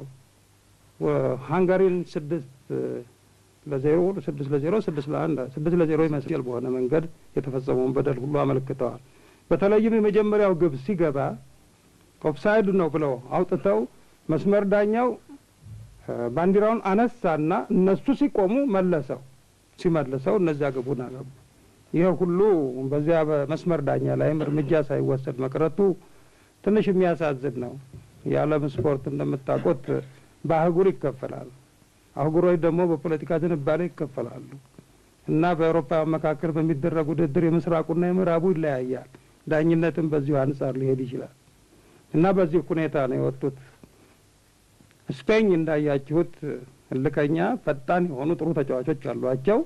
ሃንጋሪን ስድስት ለዜሮ ስድስት ለዜሮ ስድስት ለአንድ ስድስት ለዜሮ ይመስል በሆነ መንገድ የተፈጸመውን በደል ሁሉ አመልክተዋል። በተለይም የመጀመሪያው ግብ ሲገባ ኦፍሳይድ ነው ብለው አውጥተው መስመር ዳኛው ባንዲራውን አነሳና እነሱ ሲቆሙ መለሰው። ሲመልሰው እነዚያ ግቡን አገቡ። ይህ ሁሉ በዚያ በመስመር ዳኛ ላይም እርምጃ ሳይወሰድ መቅረቱ ትንሽ የሚያሳዝን ነው። የዓለም ስፖርት እንደምታውቁት በአህጉር ይከፈላል። አህጉሮች ደግሞ በፖለቲካ ዝንባሌ ይከፈላሉ እና በአውሮፓ መካከል በሚደረግ ውድድር የምስራቁና የምዕራቡ ይለያያል። ዳኝነትም በዚሁ አንጻር ሊሄድ ይችላል እና በዚህ ሁኔታ ነው የወጡት። ስፔኝ እንዳያችሁት እልከኛ፣ ፈጣን የሆኑ ጥሩ ተጫዋቾች አሏቸው።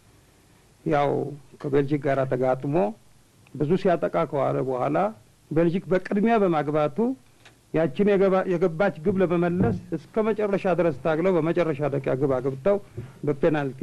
ያው ከቤልጂክ ጋር ተጋጥሞ ብዙ ሲያጠቃ ከዋለ በኋላ ቤልጂክ በቅድሚያ በማግባቱ ያችን የገባች ግብ ለመመለስ እስከ መጨረሻ ድረስ ታግለው በመጨረሻ ደቂቃ ግብ አግብተው በፔናልቲ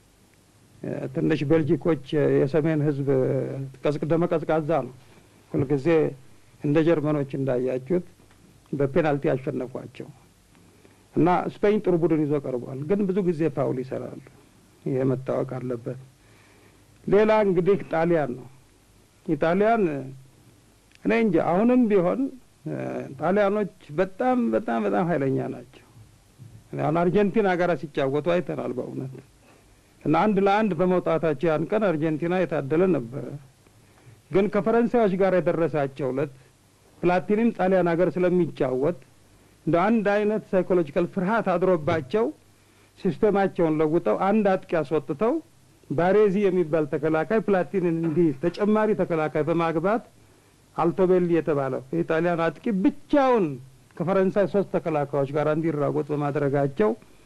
ትንሽ ቤልጂኮች የሰሜን ሕዝብ ደመ ቀዝቃዛ ነው። ሁልጊዜ እንደ ጀርመኖች እንዳያችሁት በፔናልቲ ያሸነፏቸው እና ስፔኝ ጥሩ ቡድን ይዞ ቀርቧል። ግን ብዙ ጊዜ ፋውል ይሰራሉ። ይሄ መታወቅ አለበት። ሌላ እንግዲህ ጣሊያን ነው። ኢጣሊያን እኔ እንጂ አሁንም ቢሆን ጣሊያኖች በጣም በጣም በጣም ኃይለኛ ናቸው። አሁን አርጀንቲና ጋር ሲጫወቱ አይተናል በእውነት እና አንድ ለአንድ በመውጣታቸው ያን ቀን አርጀንቲና የታደለ ነበረ። ግን ከፈረንሳዮች ጋር የደረሳቸው ዕለት ፕላቲኒም ጣሊያን ሀገር ስለሚጫወት እንደ አንድ አይነት ሳይኮሎጂካል ፍርሃት አድሮባቸው ሲስቴማቸውን ለውጠው አንድ አጥቂ አስወጥተው ባሬዚ የሚባል ተከላካይ ፕላቲንን እንዲህ ተጨማሪ ተከላካይ በማግባት አልቶቤሊ የተባለው የኢጣሊያን አጥቂ ብቻውን ከፈረንሳይ ሶስት ተከላካዮች ጋር እንዲራጎጥ በማድረጋቸው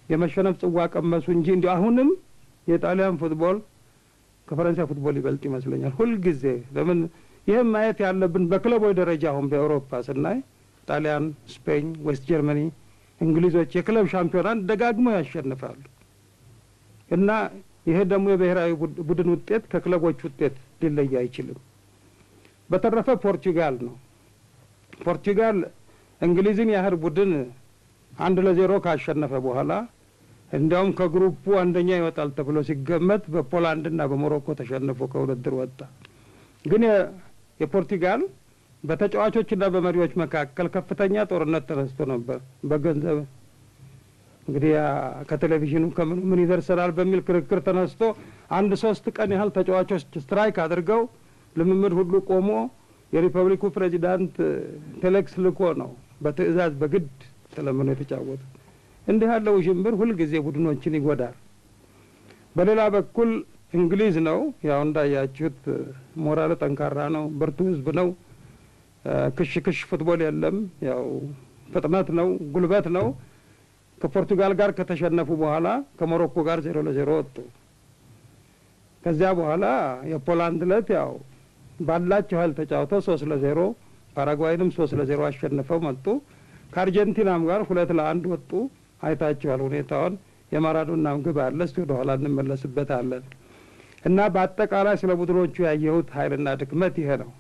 የመሸነፍ ጽዋ ቀመሱ እንጂ እንዲሁ አሁንም የጣሊያን ፉትቦል ከፈረንሳይ ፉትቦል ይበልጥ ይመስለኛል ሁልጊዜ። ለምን ይህም ማየት ያለብን በክለቦች ደረጃ አሁን በአውሮፓ ስናይ ጣሊያን፣ ስፔን፣ ዌስት ጀርመኒ፣ እንግሊዞች የክለብ ሻምፒዮናን ደጋግመው ያሸንፋሉ እና ይሄ ደግሞ የብሔራዊ ቡድን ውጤት ከክለቦች ውጤት ሊለይ አይችልም። በተረፈ ፖርቱጋል ነው። ፖርቱጋል እንግሊዝን ያህል ቡድን አንድ ለዜሮ ካሸነፈ በኋላ እንዲያውም ከግሩፑ አንደኛ ይወጣል ተብሎ ሲገመት በፖላንድና በሞሮኮ ተሸንፎ ከውድድር ወጣ። ግን የፖርቱጋል በተጫዋቾችና በመሪዎች መካከል ከፍተኛ ጦርነት ተነስቶ ነበር። በገንዘብ እንግዲህ ከቴሌቪዥኑ ከምኑ ምን ይደርሰናል በሚል ክርክር ተነስቶ አንድ ሶስት ቀን ያህል ተጫዋቾች ስትራይክ አድርገው ልምምድ ሁሉ ቆሞ የሪፐብሊኩ ፕሬዚዳንት ቴሌክስ ልኮ ነው በትዕዛዝ በግድ ተለምኖ የተጫወቱ። እንዲህ ያለው ውዥንብር ሁልጊዜ ቡድኖችን ይጎዳል። በሌላ በኩል እንግሊዝ ነው ያው እንዳያችሁት ሞራል ጠንካራ ነው፣ ብርቱ ህዝብ ነው። ክሽ ክሽ ፉትቦል የለም። ያው ፍጥነት ነው፣ ጉልበት ነው። ከፖርቱጋል ጋር ከተሸነፉ በኋላ ከሞሮኮ ጋር ዜሮ ለዜሮ ወጡ። ከዚያ በኋላ የፖላንድ ለት ያው ባላቸው ኃይል ተጫውተው ሶስት ለዜሮ ፓራጓይንም ሶስት ለዜሮ አሸንፈው መጡ። ከአርጀንቲናም ጋር ሁለት ለአንድ ወጡ። አይታችኋል ሁኔታውን። የማራዶናም ግብ አለ። እስቲ ወደ ኋላ እንመለስበታለን። እና በአጠቃላይ ስለ ቡድኖቹ ያየሁት ኃይልና ድክመት ይሄ ነው።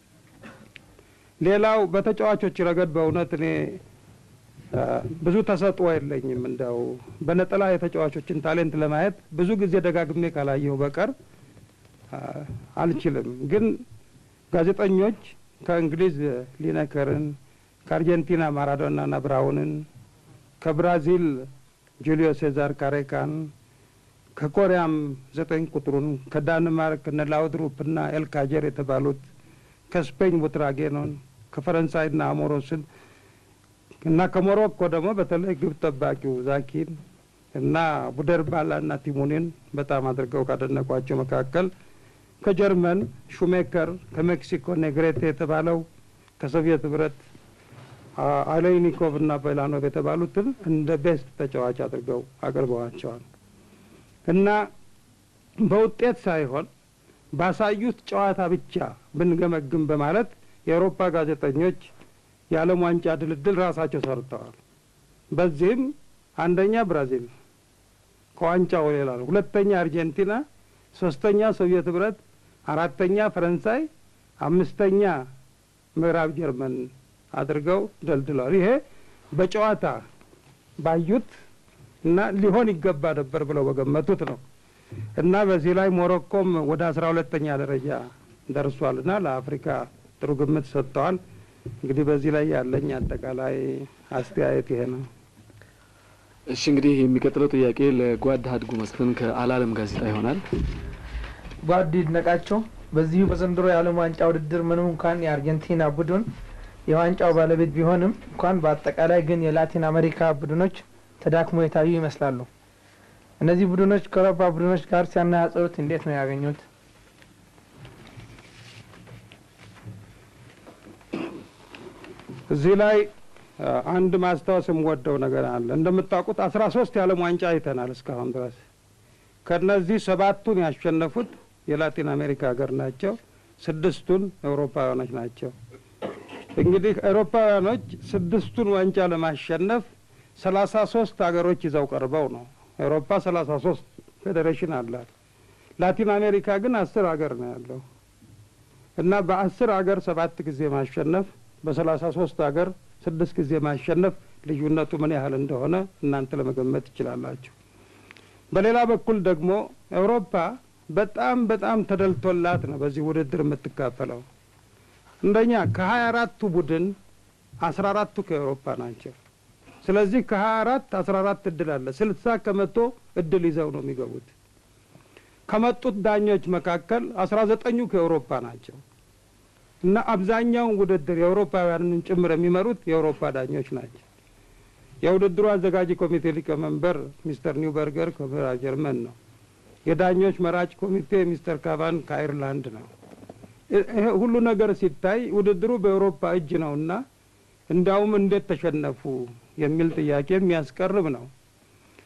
ሌላው በተጫዋቾች ረገድ በእውነት እኔ ብዙ ተሰጥኦ የለኝም። እንደው በነጠላ የተጫዋቾችን ታሌንት ለማየት ብዙ ጊዜ ደጋግሜ ካላየሁ በቀር አልችልም። ግን ጋዜጠኞች ከእንግሊዝ ሊነከርን፣ ከአርጀንቲና ማራዶናና ብራውንን፣ ከብራዚል ጁሊዮ ሴዛር ካሬካን፣ ከኮሪያም ዘጠኝ ቁጥሩን፣ ከዳንማርክ እነ ላውድሩፕና ኤልካጀር የተባሉት፣ ከስፔን ቡትራጌኖን፣ ከፈረንሳይና አሞሮስን እና ከሞሮኮ ደግሞ በተለይ ግብ ጠባቂው ዛኪን እና ቡደርባላ እና ቲሙኒን በጣም አድርገው ካደነቋቸው መካከል ከጀርመን ሹሜከር፣ ከሜክሲኮ ኔግሬቴ የተባለው ከሶቪየት ህብረት አሌይኒኮቭ እና ቤላኖቭ የተባሉትን እንደ ቤስት ተጫዋች አድርገው አቅርበዋቸዋል እና በውጤት ሳይሆን ባሳዩት ጨዋታ ብቻ ብንገመግም በማለት የአውሮፓ ጋዜጠኞች የዓለም ዋንጫ ድልድል ራሳቸው ሰርተዋል። በዚህም አንደኛ ብራዚል ከዋንጫው ሌላ ነው፣ ሁለተኛ አርጀንቲና፣ ሶስተኛ ሶቪየት ህብረት፣ አራተኛ ፈረንሳይ፣ አምስተኛ ምዕራብ ጀርመን አድርገው ደልድለዋል። ይሄ በጨዋታ ባዩት እና ሊሆን ይገባ ነበር ብለው በገመቱት ነው እና በዚህ ላይ ሞሮኮም ወደ አስራ ሁለተኛ ደረጃ ደርሷል እና ለአፍሪካ ጥሩ ግምት ሰጥተዋል። እንግዲህ በዚህ ላይ ያለኝ አጠቃላይ አስተያየት ይሄ ነው። እሺ እንግዲህ የሚቀጥለው ጥያቄ ለጓድ ሀድጉ መስፍን ከአላለም ጋዜጣ ይሆናል። ጓድ ይድነቃቸው በዚሁ በዘንድሮ የዓለም ዋንጫ ውድድር ምንም እንኳን የአርጀንቲና ቡድን የዋንጫው ባለቤት ቢሆንም እንኳን በአጠቃላይ ግን የላቲን አሜሪካ ቡድኖች ተዳክሞ የታዩ ይመስላሉ። እነዚህ ቡድኖች ከአውሮፓ ቡድኖች ጋር ሲያነጻጽሩት እንዴት ነው ያገኙት? እዚህ ላይ አንድ ማስታወስ የምወደው ነገር አለ። እንደምታውቁት አስራ ሶስት የዓለም ዋንጫ አይተናል እስካሁን ድረስ። ከነዚህ ሰባቱን ያሸነፉት የላቲን አሜሪካ ሀገር ናቸው። ስድስቱን አውሮፓውያኖች ናቸው። እንግዲህ አውሮፓውያኖች ስድስቱን ዋንጫ ለማሸነፍ ሰላሳ ሶስት ሀገሮች ይዘው ቀርበው ነው። አውሮፓ ሰላሳ ሶስት ፌዴሬሽን አላት። ላቲን አሜሪካ ግን አስር ሀገር ነው ያለው እና በአስር ሀገር ሰባት ጊዜ ማሸነፍ በሰላሳ ሶስት ሀገር ስድስት ጊዜ ማሸነፍ ልዩነቱ ምን ያህል እንደሆነ እናንተ ለመገመት ትችላላችሁ። በሌላ በኩል ደግሞ አውሮፓ በጣም በጣም ተደልቶላት ነው በዚህ ውድድር የምትካፈለው። እንደኛ ከሀያ አራቱ ቡድን አስራ አራቱ ከአውሮፓ ናቸው። ስለዚህ ከሀያ አራት አስራ አራት እድል አለ። ስልሳ ከመቶ እድል ይዘው ነው የሚገቡት። ከመጡት ዳኞች መካከል አስራ ዘጠኙ ከአውሮፓ ናቸው እና አብዛኛውን ውድድር የአውሮፓውያንን ጭምር የሚመሩት የአውሮፓ ዳኞች ናቸው። የውድድሩ አዘጋጅ ኮሚቴ ሊቀመንበር ሚስተር ኒውበርገር ከምዕራብ ጀርመን ነው። የዳኞች መራጭ ኮሚቴ ሚስተር ካቫን ከአይርላንድ ነው። ይሄ ሁሉ ነገር ሲታይ ውድድሩ በአውሮፓ እጅ ነውና እንዲያውም እንዴት ተሸነፉ የሚል ጥያቄ የሚያስቀርብ ነው።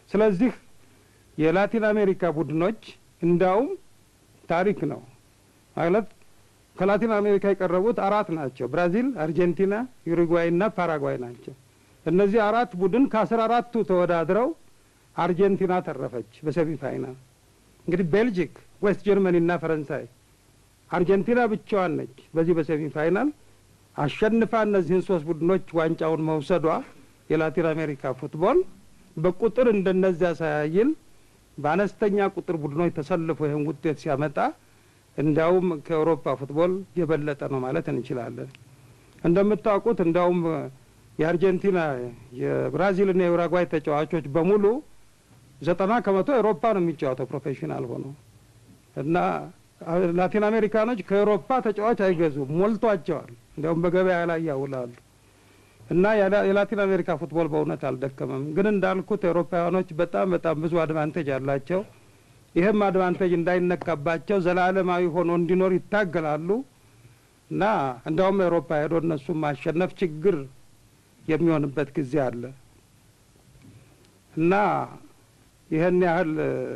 ስለዚህ የላቲን አሜሪካ ቡድኖች እንዳውም ታሪክ ነው ማለት ከላቲን አሜሪካ የቀረቡት አራት ናቸው። ብራዚል፣ አርጀንቲና፣ ዩሩጓይ እና ፓራጓይ ናቸው። እነዚህ አራት ቡድን ከአስራ አራቱ ተወዳድረው አርጀንቲና ተረፈች በሰሚ ፋይናል። እንግዲህ ቤልጂክ፣ ዌስት ጀርመኒ እና ፈረንሳይ አርጀንቲና ብቻዋን ነች በዚህ በሰሚ ፋይናል አሸንፋ እነዚህን ሶስት ቡድኖች ዋንጫውን መውሰዷ የላቲን አሜሪካ ፉትቦል በቁጥር እንደነዚያ ሳያይል በአነስተኛ ቁጥር ቡድኖች ተሰልፎ ይህን ውጤት ሲያመጣ እንዲያውም ከአውሮፓ ፉትቦል የበለጠ ነው ማለት እንችላለን። እንደምታውቁት እንዲያውም የአርጀንቲና የብራዚልና የኡራጓይ ተጫዋቾች በሙሉ ዘጠና ከመቶ ኤሮፓ ነው የሚጫወተው ፕሮፌሽናል ሆኖ እና ላቲን አሜሪካኖች ከኤሮፓ ተጫዋች አይገዙም፣ ሞልቷቸዋል። እንዲያውም በገበያ ላይ ያውላሉ። እና የላቲን አሜሪካ ፉትቦል በእውነት አልደከመም። ግን እንዳልኩት ኤሮፓውያኖች በጣም በጣም ብዙ አድቫንቴጅ አላቸው። ይህም አድቫንቴጅ እንዳይነካባቸው ዘላለማዊ ሆኖ እንዲኖር ይታገላሉ። እና እንዲያውም ኤሮፓ ሄዶ እነሱም ማሸነፍ ችግር የሚሆንበት ጊዜ አለ እና ይህን ያህል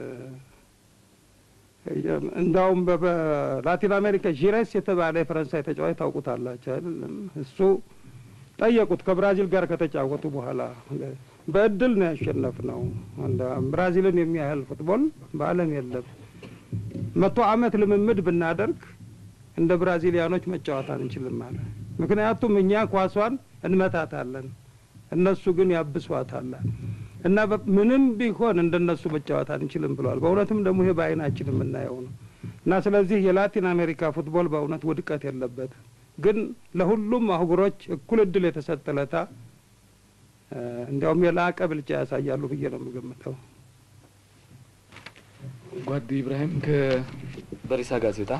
እንዳውም በላቲን አሜሪካ ዢሬስ የተባለ የፈረንሳይ ተጫዋች ታውቁታላቸው አይደለም? እሱ ጠየቁት ከብራዚል ጋር ከተጫወቱ በኋላ በእድል ነው ያሸነፍ ነው። ብራዚልን የሚያህል ፉትቦል በዓለም የለም። መቶ ዓመት ልምምድ ብናደርግ እንደ ብራዚሊያኖች መጫወት አንችልም አለ። ምክንያቱም እኛ ኳሷን እንመታታለን፣ እነሱ ግን ያብሷታል እና ምንም ቢሆን እንደነሱ መጫወት አንችልም ብለዋል። በእውነትም ደግሞ ይሄ በዓይናችን የምናየው ነው እና ስለዚህ የላቲን አሜሪካ ፉትቦል በእውነት ውድቀት የለበት ግን ለሁሉም አህጉሮች እኩል እድል የተሰጠ ለታ እንዲያውም የላቀ ብልጫ ያሳያሉ ብዬ ነው የምገምተው። ጓድ ኢብራሂም ከበሪሳ ጋዜጣ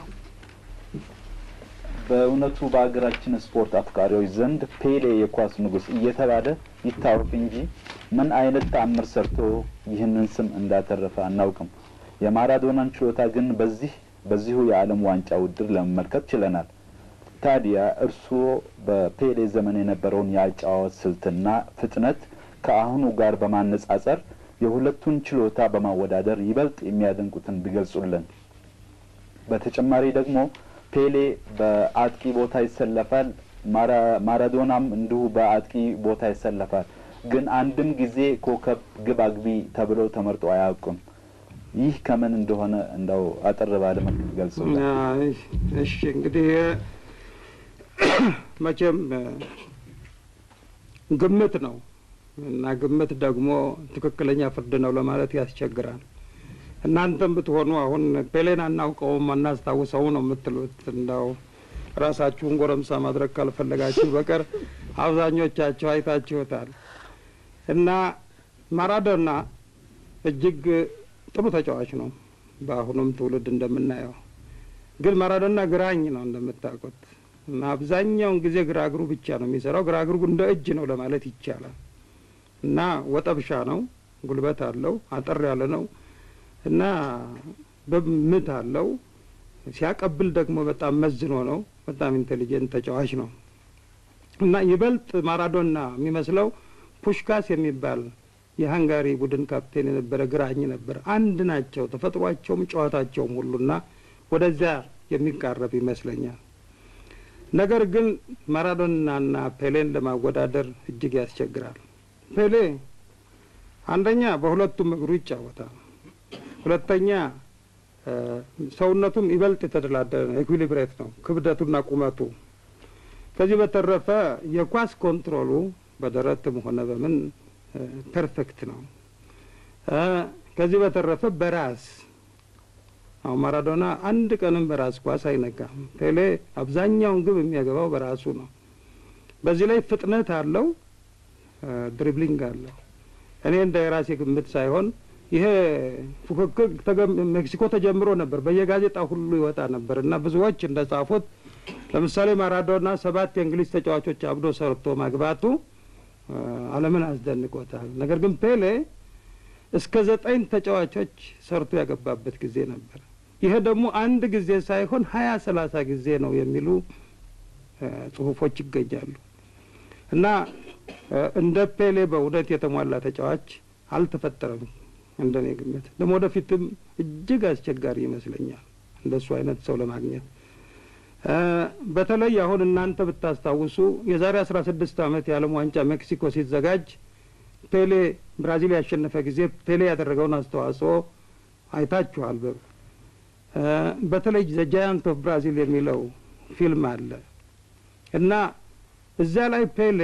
በእውነቱ በሀገራችን ስፖርት አፍቃሪዎች ዘንድ ፔሌ የኳስ ንጉሥ እየተባለ ይታወቅ እንጂ ምን አይነት ተአምር ሰርቶ ይህንን ስም እንዳተረፈ አናውቅም። የማራዶናን ችሎታ ግን በዚህ በዚሁ የዓለም ዋንጫ ውድድር ለመመልከት ችለናል። ታዲያ እርስዎ በፔሌ ዘመን የነበረውን የአጨዋወት ስልትና ፍጥነት ከአሁኑ ጋር በማነጻጸር የሁለቱን ችሎታ በማወዳደር ይበልጥ የሚያደንቁትን ቢገልጹልን። በተጨማሪ ደግሞ ፔሌ በአጥቂ ቦታ ይሰለፋል፣ ማራዶናም እንዲሁ በአጥቂ ቦታ ይሰለፋል። ግን አንድም ጊዜ ኮከብ ግብ አግቢ ተብለው ተመርጦ አያውቁም። ይህ ከምን እንደሆነ እንደው አጠር ባለ መልክ ቢገልጹልን። እሺ እንግዲህ መቼም ግምት ነው እና ግምት ደግሞ ትክክለኛ ፍርድ ነው ለማለት ያስቸግራል። እናንተም ብትሆኑ አሁን ፔሌን አናውቀውም አናስታውሰው ነው የምትሉት። እንዳው ራሳችሁን ጎረምሳ ማድረግ ካልፈለጋችሁ በቀር አብዛኞቻችሁ አይታችሁታል። እና ማራዶና እጅግ ጥሩ ተጫዋች ነው፣ በአሁኑም ትውልድ እንደምናየው። ግን ማራዶና ግራኝ ነው እንደምታውቁት እና አብዛኛውን ጊዜ ግራ እግሩ ብቻ ነው የሚሰራው። ግራ እግሩ እንደ እጅ ነው ለማለት ይቻላል። እና ወጠብሻ ነው፣ ጉልበት አለው፣ አጠር ያለ ነው እና በምት አለው። ሲያቀብል ደግሞ በጣም መዝኖ ነው። በጣም ኢንቴሊጀንት ተጫዋች ነው እና ይበልጥ ማራዶና የሚመስለው ፑሽካስ የሚባል የሀንጋሪ ቡድን ካፕቴን የነበረ ግራኝ ነበር። አንድ ናቸው ተፈጥሯቸውም ጨዋታቸውም ሁሉና ወደዚያ የሚቃረብ ይመስለኛል። ነገር ግን ማራዶናና ፔሌን ለማወዳደር እጅግ ያስቸግራል። ፔሌ አንደኛ በሁለቱም እግሩ ይጫወታል። ሁለተኛ ሰውነቱም ይበልጥ የተደላደለ ነው፣ ኤኩሊብሬት ነው ክብደቱና ቁመቱ። ከዚህ በተረፈ የኳስ ኮንትሮሉ በደረትም ሆነ በምን ፐርፌክት ነው። ከዚህ በተረፈ በራስ አሁን ማራዶና አንድ ቀንም በራስ ኳስ አይነካም። ፔሌ አብዛኛውን ግብ የሚያገባው በራሱ ነው። በዚህ ላይ ፍጥነት አለው፣ ድሪብሊንግ አለው። እኔ እንደ የራሴ ግምት ሳይሆን ይሄ ፉክክር ሜክሲኮ ተጀምሮ ነበር፣ በየጋዜጣ ሁሉ ይወጣ ነበር እና ብዙዎች እንደ ጻፉት ለምሳሌ ማራዶና ሰባት የእንግሊዝ ተጫዋቾች አብዶ ሰርቶ ማግባቱ ዓለምን አስደንቆታል። ነገር ግን ፔሌ እስከ ዘጠኝ ተጫዋቾች ሰርቶ ያገባበት ጊዜ ነበር። ይሄ ደግሞ አንድ ጊዜ ሳይሆን ሀያ ሰላሳ ጊዜ ነው የሚሉ ጽሁፎች ይገኛሉ እና እንደ ፔሌ በእውነት የተሟላ ተጫዋች አልተፈጠረም እንደኔ ግምት ደግሞ ወደፊትም እጅግ አስቸጋሪ ይመስለኛል እንደሱ አይነት ሰው ለማግኘት በተለይ አሁን እናንተ ብታስታውሱ የዛሬ አስራ ስድስት ዓመት የዓለም ዋንጫ ሜክሲኮ ሲዘጋጅ ፔሌ ብራዚል ያሸነፈ ጊዜ ፔሌ ያደረገውን አስተዋጽኦ አይታችኋል። በተለይ ዘ ጃያንት ኦፍ ብራዚል የሚለው ፊልም አለ እና እዚያ ላይ ፔሌ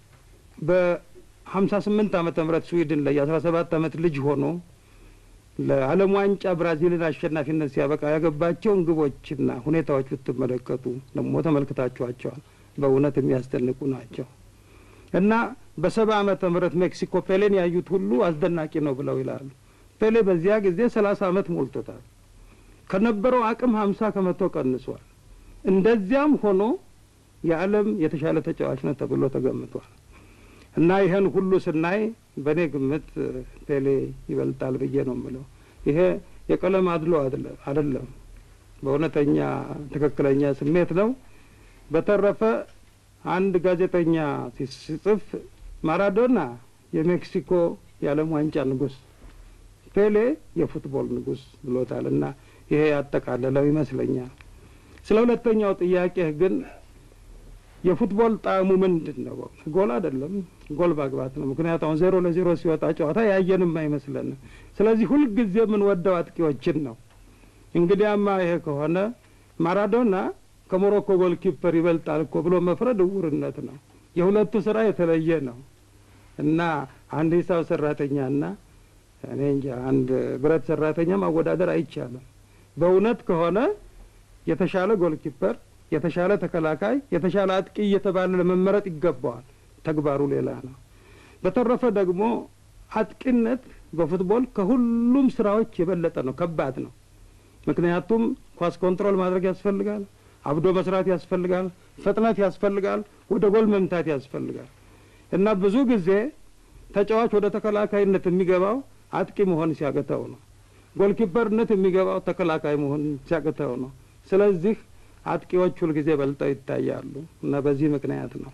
በሀምሳ ስምንት ዓመተ ምህረት ስዊድን ላይ የአስራ ሰባት ዓመት ልጅ ሆኖ ለዓለም ዋንጫ ብራዚልን አሸናፊነት ሲያበቃ ያገባቸውን ግቦችና ሁኔታዎች ብትመለከቱ ደግሞ ተመልክታችኋቸዋል። በእውነት የሚያስደንቁ ናቸው እና በሰባ ዓመተ ምህረት ሜክሲኮ ፔሌን ያዩት ሁሉ አስደናቂ ነው ብለው ይላሉ። ፔሌ በዚያ ጊዜ ሰላሳ ዓመት ሞልቶታል። ከነበረው አቅም ሀምሳ ከመቶ ቀንሷል። እንደዚያም ሆኖ የዓለም የተሻለ ተጫዋች ነው ተብሎ ተገምቷል። እና ይህን ሁሉ ስናይ በእኔ ግምት ፔሌ ይበልጣል ብዬ ነው የምለው። ይሄ የቀለም አድሎ አይደለም፣ በእውነተኛ ትክክለኛ ስሜት ነው። በተረፈ አንድ ጋዜጠኛ ሲጽፍ ማራዶና የሜክሲኮ የዓለም ዋንጫ ንጉሥ፣ ፔሌ የፉትቦል ንጉሥ ብሎታል። እና ይሄ ያጠቃለለው ይመስለኛል። ስለ ሁለተኛው ጥያቄ ግን የፉትቦል ጣዕሙ ምንድን ነው? ጎል አይደለም፣ ጎል ማግባት ነው። ምክንያቱ አሁን ዜሮ ለዜሮ ሲወጣ ጨዋታ ያየንም አይመስለንም። ስለዚህ ሁልጊዜ የምንወደው አጥቂዎችን ነው። እንግዲያማ ይሄ ከሆነ ማራዶና ከሞሮኮ ጎል ኪፐር ይበልጣል እኮ ብሎ መፍረድ እውርነት ነው። የሁለቱ ስራ የተለየ ነው እና አንድ ሂሳብ ሰራተኛና እኔ እንጃ አንድ ብረት ሰራተኛ ማወዳደር አይቻልም። በእውነት ከሆነ የተሻለ ጎል ኪፐር የተሻለ ተከላካይ፣ የተሻለ አጥቂ እየተባለ ለመመረጥ ይገባዋል። ተግባሩ ሌላ ነው። በተረፈ ደግሞ አጥቂነት በፉትቦል ከሁሉም ስራዎች የበለጠ ነው፣ ከባድ ነው። ምክንያቱም ኳስ ኮንትሮል ማድረግ ያስፈልጋል፣ አብዶ መስራት ያስፈልጋል፣ ፍጥነት ያስፈልጋል፣ ወደ ጎል መምታት ያስፈልጋል እና ብዙ ጊዜ ተጫዋች ወደ ተከላካይነት የሚገባው አጥቂ መሆን ሲያቅተው ነው። ጎልኪፐርነት የሚገባው ተከላካይ መሆን ሲያቅተው ነው። ስለዚህ አጥቂዎች ሁልጊዜ በልጠው ይታያሉ እና በዚህ ምክንያት ነው።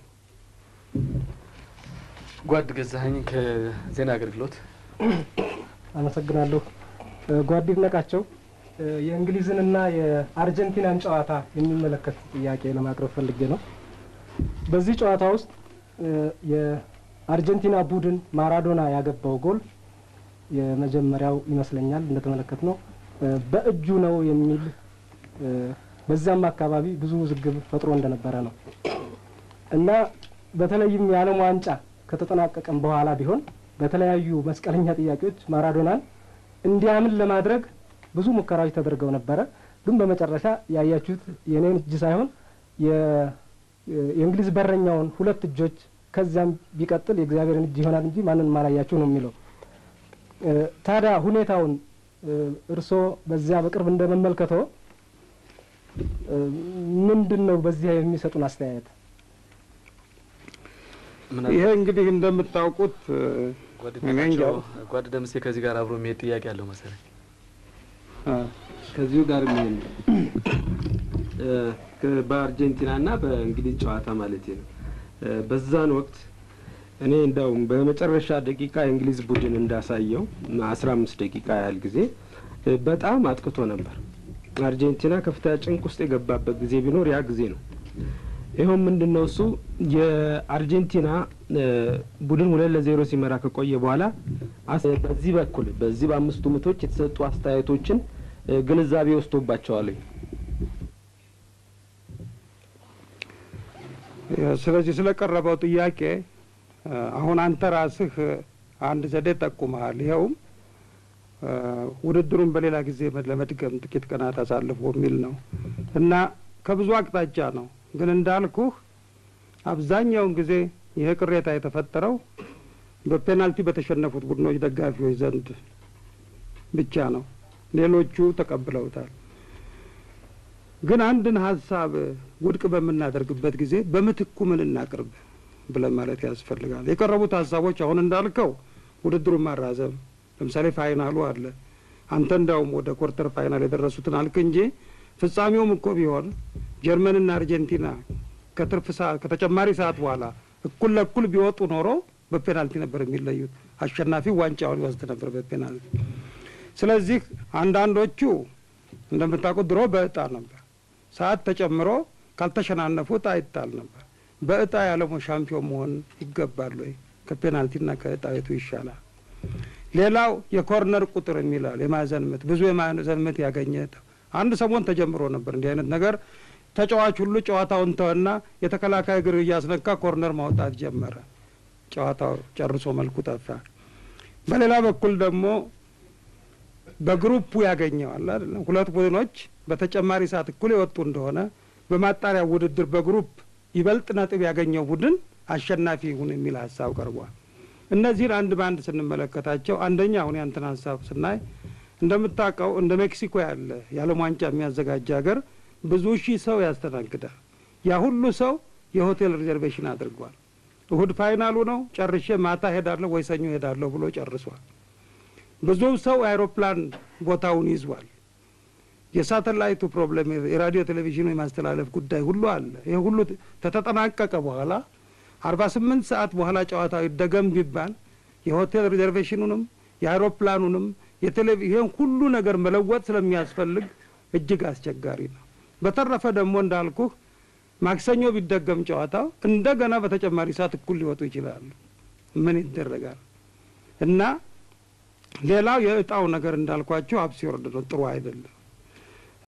ጓድ ገዛኸኝ ከዜና አገልግሎት አመሰግናለሁ። ጓድ ይድነቃቸው የእንግሊዝንና የአርጀንቲናን ጨዋታ የሚመለከት ጥያቄ ለማቅረብ ፈልጌ ነው። በዚህ ጨዋታ ውስጥ የአርጀንቲና ቡድን ማራዶና ያገባው ጎል የመጀመሪያው ይመስለኛል እንደተመለከት ነው በእጁ ነው የሚል በዛም አካባቢ ብዙ ውዝግብ ፈጥሮ እንደነበረ ነው እና በተለይም የዓለም ዋንጫ ከተጠናቀቀም በኋላ ቢሆን በተለያዩ መስቀለኛ ጥያቄዎች ማራዶናን እንዲያምን ለማድረግ ብዙ ሙከራዎች ተደርገው ነበረ። ግን በመጨረሻ ያያችሁት የኔን እጅ ሳይሆን የእንግሊዝ በረኛውን ሁለት እጆች ከዚያም ቢቀጥል የእግዚአብሔርን እጅ ይሆናል እንጂ ማንን ማላያችሁ ነው የሚለው። ታዲያ ሁኔታውን እርስዎ በዚያ በቅርብ እንደመመልከተው ምንድን ነው በዚህ የሚሰጡን አስተያየት? ይሄ እንግዲህ እንደምታውቁት ጓድ ደምሴ ከዚህ ጋር አብሮ የሚሄድ ጥያቄ አለው መሰለኝ። ከዚሁ ጋር የሚሄድ በአርጀንቲና እና በእንግሊዝ ጨዋታ ማለት ነው። በዛን ወቅት እኔ እንደውም በመጨረሻ ደቂቃ የእንግሊዝ ቡድን እንዳሳየው አስራ አምስት ደቂቃ ያህል ጊዜ በጣም አጥቅቶ ነበር። አርጀንቲና ከፍተኛ ጭንቅ ውስጥ የገባበት ጊዜ ቢኖር ያ ጊዜ ነው። ይኸውም ምንድን ነው እሱ የአርጀንቲና ቡድን ሁለት ለዜሮ ሲመራ ከቆየ በኋላ በዚህ በኩል በዚህ በአምስቱ ምቶች የተሰጡ አስተያየቶችን ግንዛቤ ወስዶባቸዋል። ስለዚህ ስለቀረበው ጥያቄ አሁን አንተ ራስህ አንድ ዘዴ ጠቁመሃል። ይኸውም ውድድሩን በሌላ ጊዜ ለመድገም ጥቂት ቀናት አሳልፎ የሚል ነው እና ከብዙ አቅጣጫ ነው። ግን እንዳልኩህ አብዛኛውን ጊዜ ይህ ቅሬታ የተፈጠረው በፔናልቲ በተሸነፉት ቡድኖች ደጋፊዎች ዘንድ ብቻ ነው። ሌሎቹ ተቀብለውታል። ግን አንድን ሀሳብ ውድቅ በምናደርግበት ጊዜ በምትኩ ምን እናቅርብ ብለን ማለት ያስፈልጋል። የቀረቡት ሀሳቦች አሁን እንዳልከው ውድድሩን ማራዘም፣ ለምሳሌ ፋይናሉ አለ። አንተ እንዳውም ወደ ኮርተር ፋይናል የደረሱትን አልክ እንጂ ፍጻሜውም እኮ ቢሆን ጀርመንና አርጀንቲና ከትርፍ ሰዓት ከተጨማሪ ሰዓት በኋላ እኩል ለእኩል ቢወጡ ኖሮ በፔናልቲ ነበር የሚለዩት። አሸናፊው ዋንጫውን ይወስድ ነበር በፔናልቲ። ስለዚህ አንዳንዶቹ እንደምታውቁት ድሮ በእጣ ነበር። ሰዓት ተጨምሮ ካልተሸናነፉ እጣ ይጣል ነበር። በእጣ የዓለሙ ሻምፒዮን መሆን ይገባል ወይ? ከፔናልቲና ከእጣ የቱ ይሻላል? ሌላው የኮርነር ቁጥር የሚላል የማዕዘን ምት ብዙ የማዕዘን ምት ያገኘ አንድ ሰሞን ተጀምሮ ነበር እንዲህ አይነት ነገር። ተጫዋች ሁሉ ጨዋታውን ተወና የተከላካይ እግር እያስነካ ኮርነር ማውጣት ጀመረ። ጨዋታው ጨርሶ መልኩ ጠፋ። በሌላ በኩል ደግሞ በግሩፑ ያገኘዋል አይደለም። ሁለት ቡድኖች በተጨማሪ ሰዓት እኩል የወጡ እንደሆነ በማጣሪያ ውድድር በግሩፕ ይበልጥ ነጥብ ያገኘው ቡድን አሸናፊ ይሁን የሚል ሀሳብ ቀርቧል። እነዚህን አንድ በአንድ ስንመለከታቸው አንደኛ አሁን ያንተን ሀሳብ ስናይ እንደምታውቀው እንደ ሜክሲኮ ያለ የዓለም ዋንጫ የሚያዘጋጅ ሀገር ብዙ ሺህ ሰው ያስተናግዳል። ያ ሁሉ ሰው የሆቴል ሪዘርቬሽን አድርጓል። እሁድ ፋይናሉ ነው ጨርሼ ማታ ሄዳለሁ ወይ ሰኞ ሄዳለሁ ብሎ ጨርሷል። ብዙ ሰው አይሮፕላን ቦታውን ይዟል። የሳተላይቱ ፕሮብለም የራዲዮ ቴሌቪዥኑ የማስተላለፍ ጉዳይ ሁሉ አለ። ይህ ሁሉ ከተጠናቀቀ በኋላ አርባ ስምንት ሰዓት በኋላ ጨዋታው ይደገም ቢባል የሆቴል ሪዘርቬሽኑንም የአይሮፕላኑንም የቴሌቪዥን ሁሉ ነገር መለወጥ ስለሚያስፈልግ እጅግ አስቸጋሪ ነው። በተረፈ ደግሞ እንዳልኩህ ማክሰኞ ቢደገም ጨዋታው እንደገና በተጨማሪ ሰዓት እኩል ሊወጡ ይችላሉ። ምን ይደረጋል? እና ሌላው የእጣው ነገር እንዳልኳቸው አብሲወርድ ነው፣ ጥሩ አይደለም።